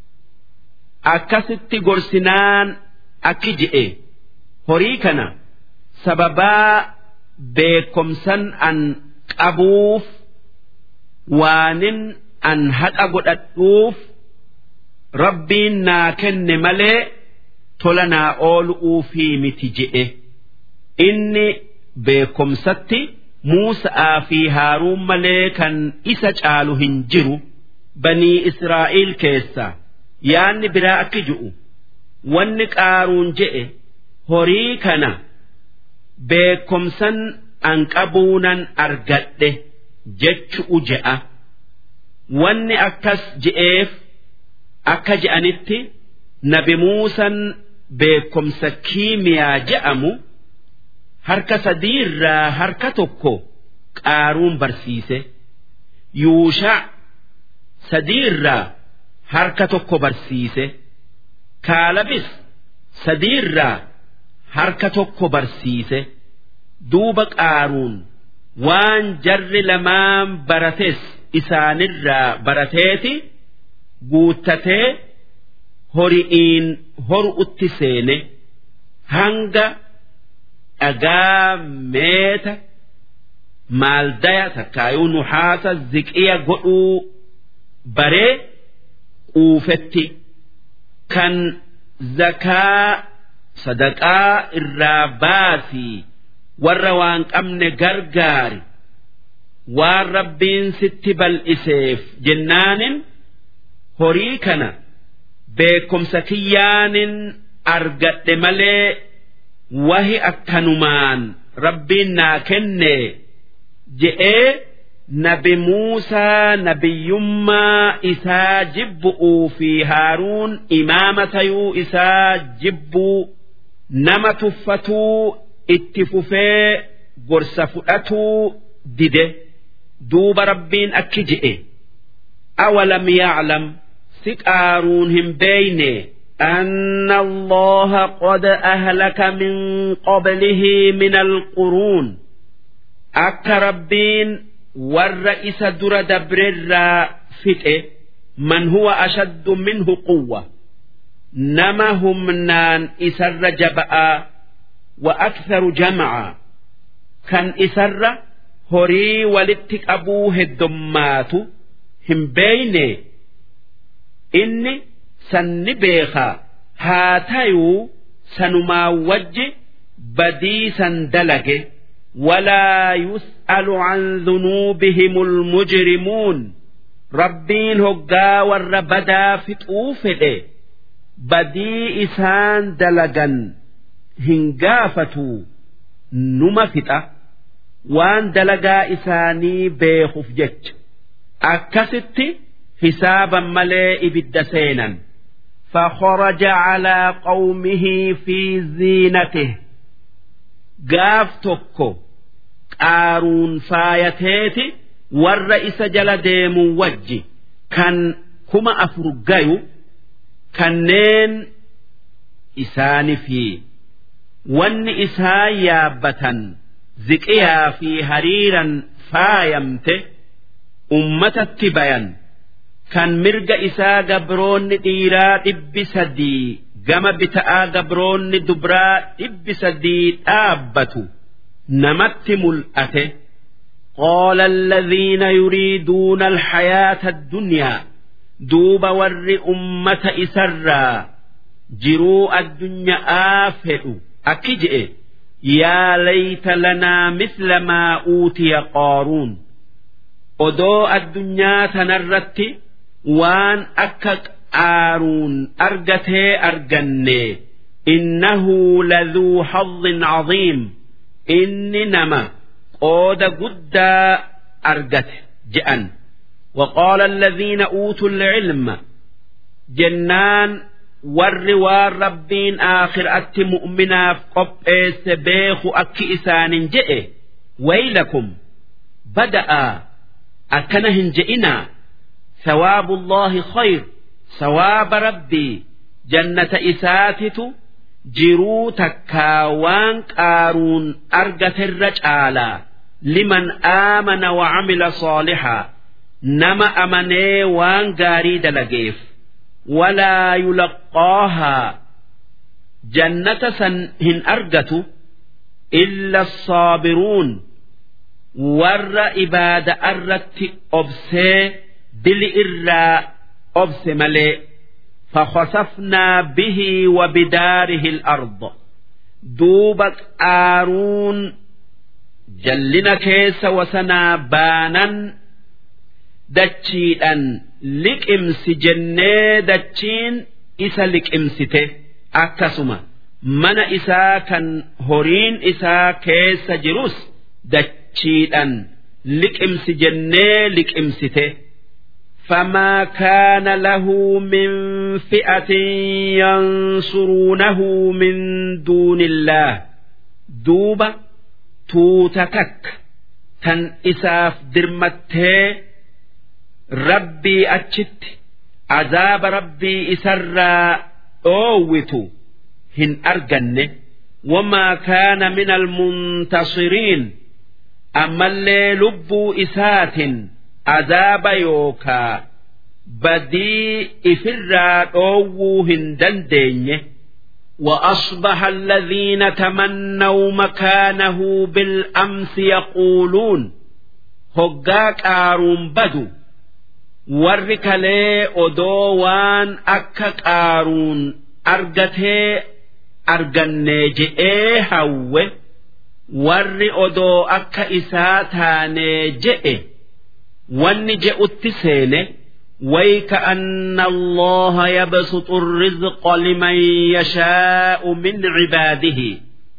أكست قرسنان أكجئ هريكنا سببا بكمسن أن أبوف وان أن هد أقول ربي ناكن ملئ تلنا أول أوفي متجئ إني بكمستي Muusa'aa fi Haaruun malee kan isa caalu hin jiru banii Israa'el keessa yaanni biraa akki ju'u wanni qaaruun je'e horii kana beekomsan an qabuunan argadhe jechu'u je'a wanni akkas je'eef akka je'anitti nabi Muusan beekomsa kiimiyaa je'amu. harka sadiirraa harka tokko qaaruun barsiise yuushaa sadiirraa harka tokko barsiise kaalabis sadiirraa harka tokko barsiise duuba qaaruun waan jarri lamaan barates isaanirraa barateeti guuttatee hori'iin horu'utti seene hanga. dhagaa meeta maaldaya takkaayuu nuhaasa ziqiya godhuu baree quufetti kan zakaa sadaqaa irraa baasii warra waan qabne gargaari waan rabbiin sitti bal'iseef jennaanin horii kana beekumsa kiyyaanin argadhe malee wahi akkanumaan rabbiin naa kenne je'ee nabi Muusaa nabiyyummaa isaa jibbu'uu fi Haaruun imaama tayuu isaa jibbuu nama tuffatuu itti fufee gorsa fudhatuu dide duuba rabbiin akki je'e awalam ya'lam si qaaruun hin beeyne أن الله قد أهلك من قبله من القرون أك ربين والرئيس در دبر فتئ من هو أشد منه قوة نما هم نان إسر جبأ وأكثر جمعا كان إسر هري ولتك أبوه الدمات هم بيني إني sanni beekaa haa tayuu sanumaa wajji badii san dalage walaa yus'alu an dhunuubihimul mujrimuun rabbiin hoggaa warra badaa fixuu fedhe badii isaan dalagan hin gaafatuu numa fixa waan dalagaa isaanii beekuuf jecha akkasitti hisaaban malee ibidda seenan. فخرج على قومه في زينته قاف توكو قارون فايتيتي والرئيس جل ديم وجي كان كما أفرقايو كنين إسان في ون إسا يابة زكيها في هريرا فايمته أمة بيان kan mirga isaa gabroonni dhiiraa dhibbi sadii gama bita'aa gabroonni dubraa dhibbi sadii dhaabbatu namatti mul'ate قال الذين يريدون الحياة الدنيا دوب ور أمة إسرا جروا الدنيا آفئ أكجئ يا ليت لنا مثل ما أوتي قارون odoo addunyaa tanarratti waan akka qaaruun argatee arganne innahu laduu hazzin caziim inni nama qooda guddaa argate je'an وقال الذين أوتوا العلم جنان warri waan rabbiin aakhiraatti mu'minaaf qopheesse beeku akki isaanin je'e waylakum bada'aa akkana hin je'inaa sawaabullaahi khayr sawaaba rabbii jannata isaatitu jiruu takkaa waan qaaruun argaterra caalaa liman aamana wa camila saalixaa nama amanee waan gaarii dalageef walaa yulaqqaahaa jannata san hin argatu illa assaabiruun warra ibaada irratti obsee dili irraa obse malee فخسفنا به وبداره الأرض دوب قارون جلنا كيس وسنا بانا دتشيئا لكمس جنة دتشين إسا لكمسته أكسما من إسا كان هورين إسا كيس جروس دتشيئا لكمس جنة لكمسته فما كان له من فئة ينصرونه من دون الله دوبة توتكك تن إساف درمته ربي أتشت عذاب ربي إسرى أووتو هن أرجن وما كان من المنتصرين أما اللي لبوا إسات عذاب يوكا بدي إفرا أوو هندن وأصبح الذين تمنوا مكانه بالأمس يقولون هقاك آرون بدو وركلي أدوان أكا آرون أرجتي أرجني هوّ warri odoo akka isaa taanee je'e wanni je'utti seene ويكأن الله يبسط الرزق لمن يشاء من عباده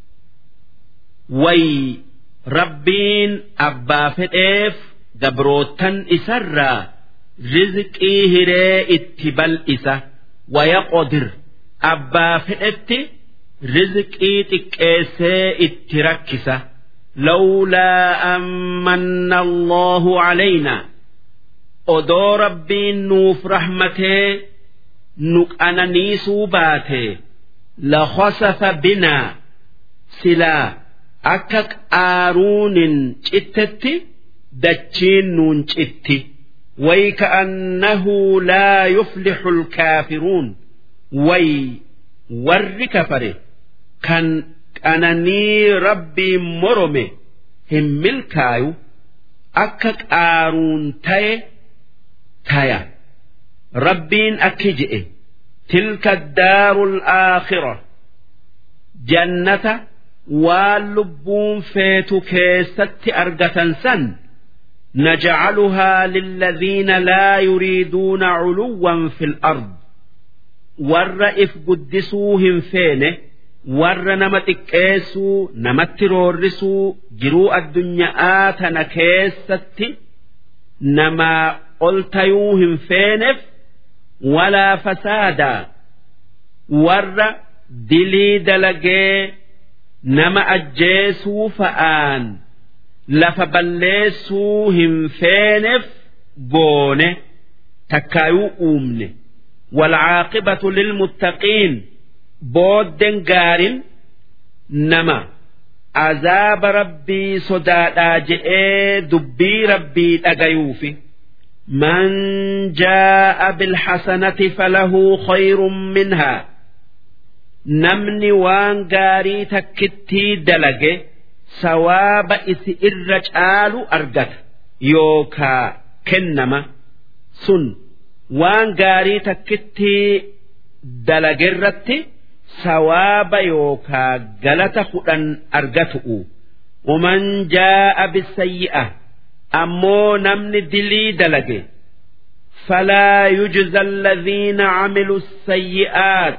وي ربين أبا فئيف دبروتن إسرى رزقي هري اتبال إسا ويقدر أبا فئتي rizqii xiqqeessee itti rakkisa lawlaa ammanna allahu calaynaa odoo rabbiin nuuf rahmatee nu qananiisuu baate lakhasafa binaa silaa akka qaaruunin cittetti dachiin nuun citti ويكأنه لا يفلح الكافرون وي ور كفره kan qananii rabbiin morome hin milkaayu akka qaaruun taye taya rabbiin akki je'e tilka daaru alaakhira jannata waan lubbuun feetu keessatti argatan san نجعلها للذين لا يريدون علوا في الأرض ور إف قدسوهم فينه warra nama xiqqeessuu namatti roorrisuu jiruu addunyaa tana keessatti namaa ol tayuu hin feeneef walaa fasaadaa warra dilii dalagee nama ajjeesuu fa'aan lafa balleessuu hin feeneef goone takkaayuu uumne والعاقبة للمتقين booddeen gaarin nama azaaba rabbii sodaadhaa je'ee dubbii rabbii dhagayuufi من جاء بالحسنة فله خير منها namni waan gaarii takkittii dalage sawaaba isi irra caalu argata yookaa kennama sun waan gaarii takkittii dalagerratti sawaaba yookaa galata kudhan argatu'u waman jaa'a bisayyi'a ammoo namni dilii dalage فلا يجزى الذين عملوا السيئات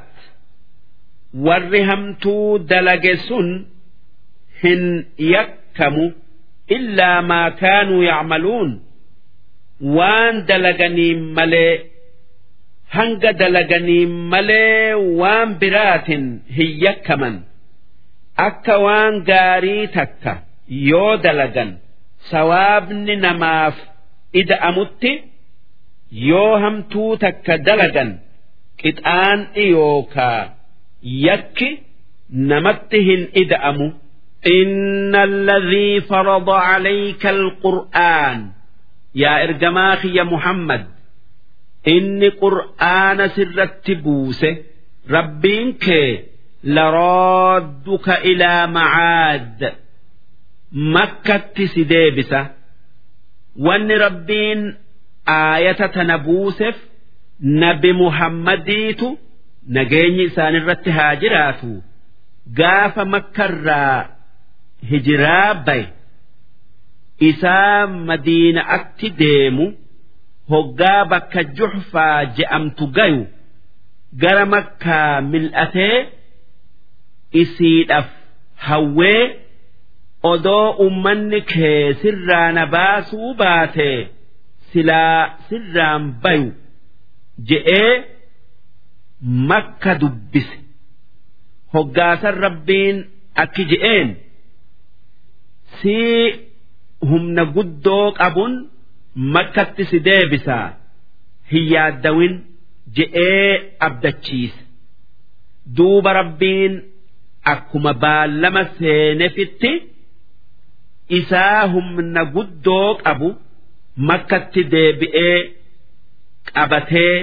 والرهمتو دلجسون هن يكموا إلا ما كانوا يعملون وان دلجني ملئ hanga dalaganii malee waan biraatin hin yakkaman akka waan gaarii takka yoo dalagan sawaabni namaaf ida'amutti yoo hamtuu takka dalagan qixaan'i yookaa yakki namatti hin ida'amu إن الذي فرض عليك القرآن يا إرجماخ يا محمد inni qur'aana sirratti buuse rabbiin kee laroodduka ilaa macaad makkatti si deebisa wanni rabbiin aayata tana buuseef nabi muhammadiitu nageenyi isaanirratti haa jiraatu gaafa makkarraa hijiraa baye isaa madiina'atti deemu. hoggaa bakka juxfaa je'amtu gayu gara makkaa mil'atee isiidhaaf hawwee odoo ummanni kee sirraa na baasuu baate silaa sirraan bayu je'ee makka dubbise hoggaasan rabbiin akki je'een sii humna guddoo qabun. makkatti si deebisaa hin yaaddawin je'ee abdachiise duuba rabbiin akkuma baallama seenefitti isaa humna guddoo qabu makkatti deebi'ee qabatee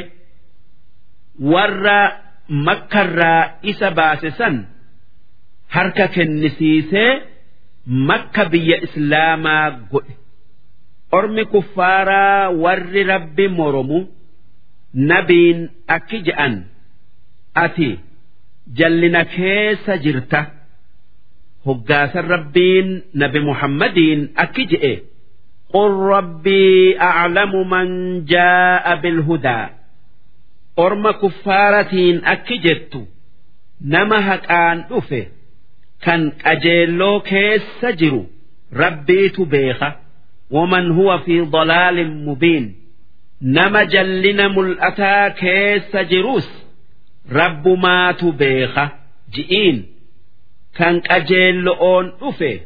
warra makkarraa isa baase san harka kennisiisee makka biyya islaamaa godhe. ormi kuffaaraa warri rabbi moromu nabiin akki je'an ati jallina keessa jirta hoggaasan rabbiin nabi muhammadiin akki je'e قل ربي أعلم من جاء بالهدى أرم كفارتين أكجت نما هكان أفه كان أجيلو كيس سجرو ربيت بيخه ومن هو في ضلال مبين نما جلنا ملأتا كيس جروس رب ما تبيخ جئين كان أجيل أون أفه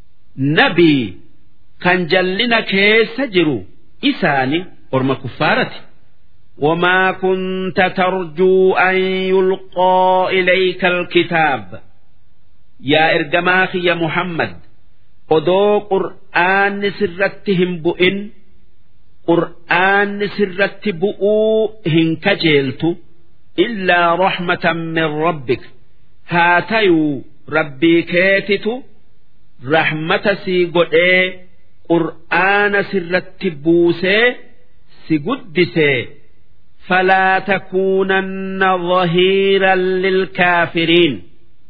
نبي كان جلنا كيس جرو إساني أرم كفارتي وما كنت ترجو أن يلقى إليك الكتاب يا إرجماخي يا محمد odoo qur'aanni sirratti hin bu'in qur'aanni sirratti bu'uu hin kajeeltu illaa rahmatan min rabbik haa tayuu rabbii keetitu rahmata sii godhee qur'aana sirratti buusee si guddisee فلا تكونن ظهيرا للكافرين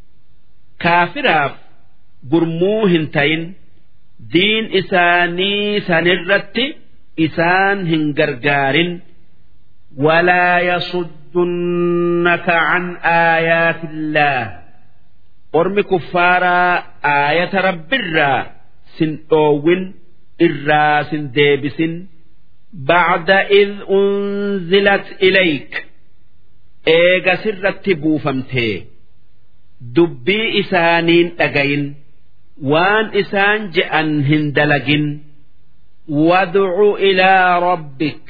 كافراف gurmuu hin tayin diin isaanii sanirratti isaan hin gargaarin walaa yasuddunaka can aayaatillaah ormi kuffaaraa aayata rabbirraa sin dhoowwin irraa sin deebisin بعد إذ أنزلت إليك إيغا سرت بوفمتي دبي إسانين أجين waan isaan je'an hin dalagin wadcu ilaa rabbik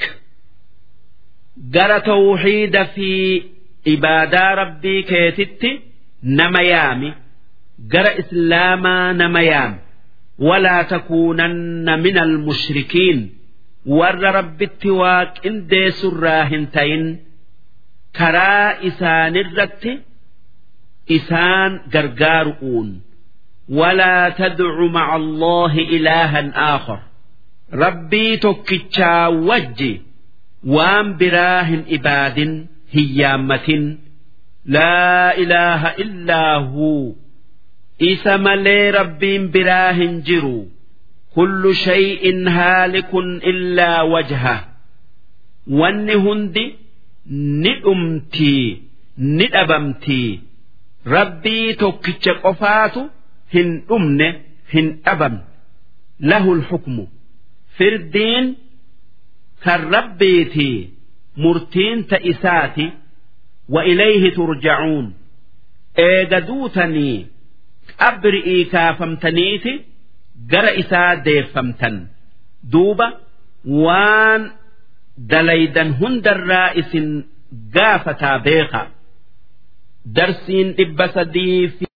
gara tawxiida fi ibaadaa rabbii keetitti nama yaami gara islaamaa nama yaami walaa takuunanna min almushrikiin warra rabbitti waaqindeessurraa hin tayin karaa isaanirratti isaan gargaaru'uun ولا تدع مع الله إلها آخر ربي توكتشا وجي وام براه إباد هيامة لا إله إلا هو إسا ملي ربي براه جرو كل شيء هالك إلا وجهه وان هندي ندمتي ندبمتي ربي توكتش قفاتو hin dhumne hin dhabamne lahul hukmu firdiin kan rabbiiti murtiin ta isaati wa ilayhi turjacuun eega duutanii qabri'ii kaafamtaniiti gara isaa deeffamtan duuba waan dalaydan hundarraa isin gaafataa beeka darsiin dhibba sadii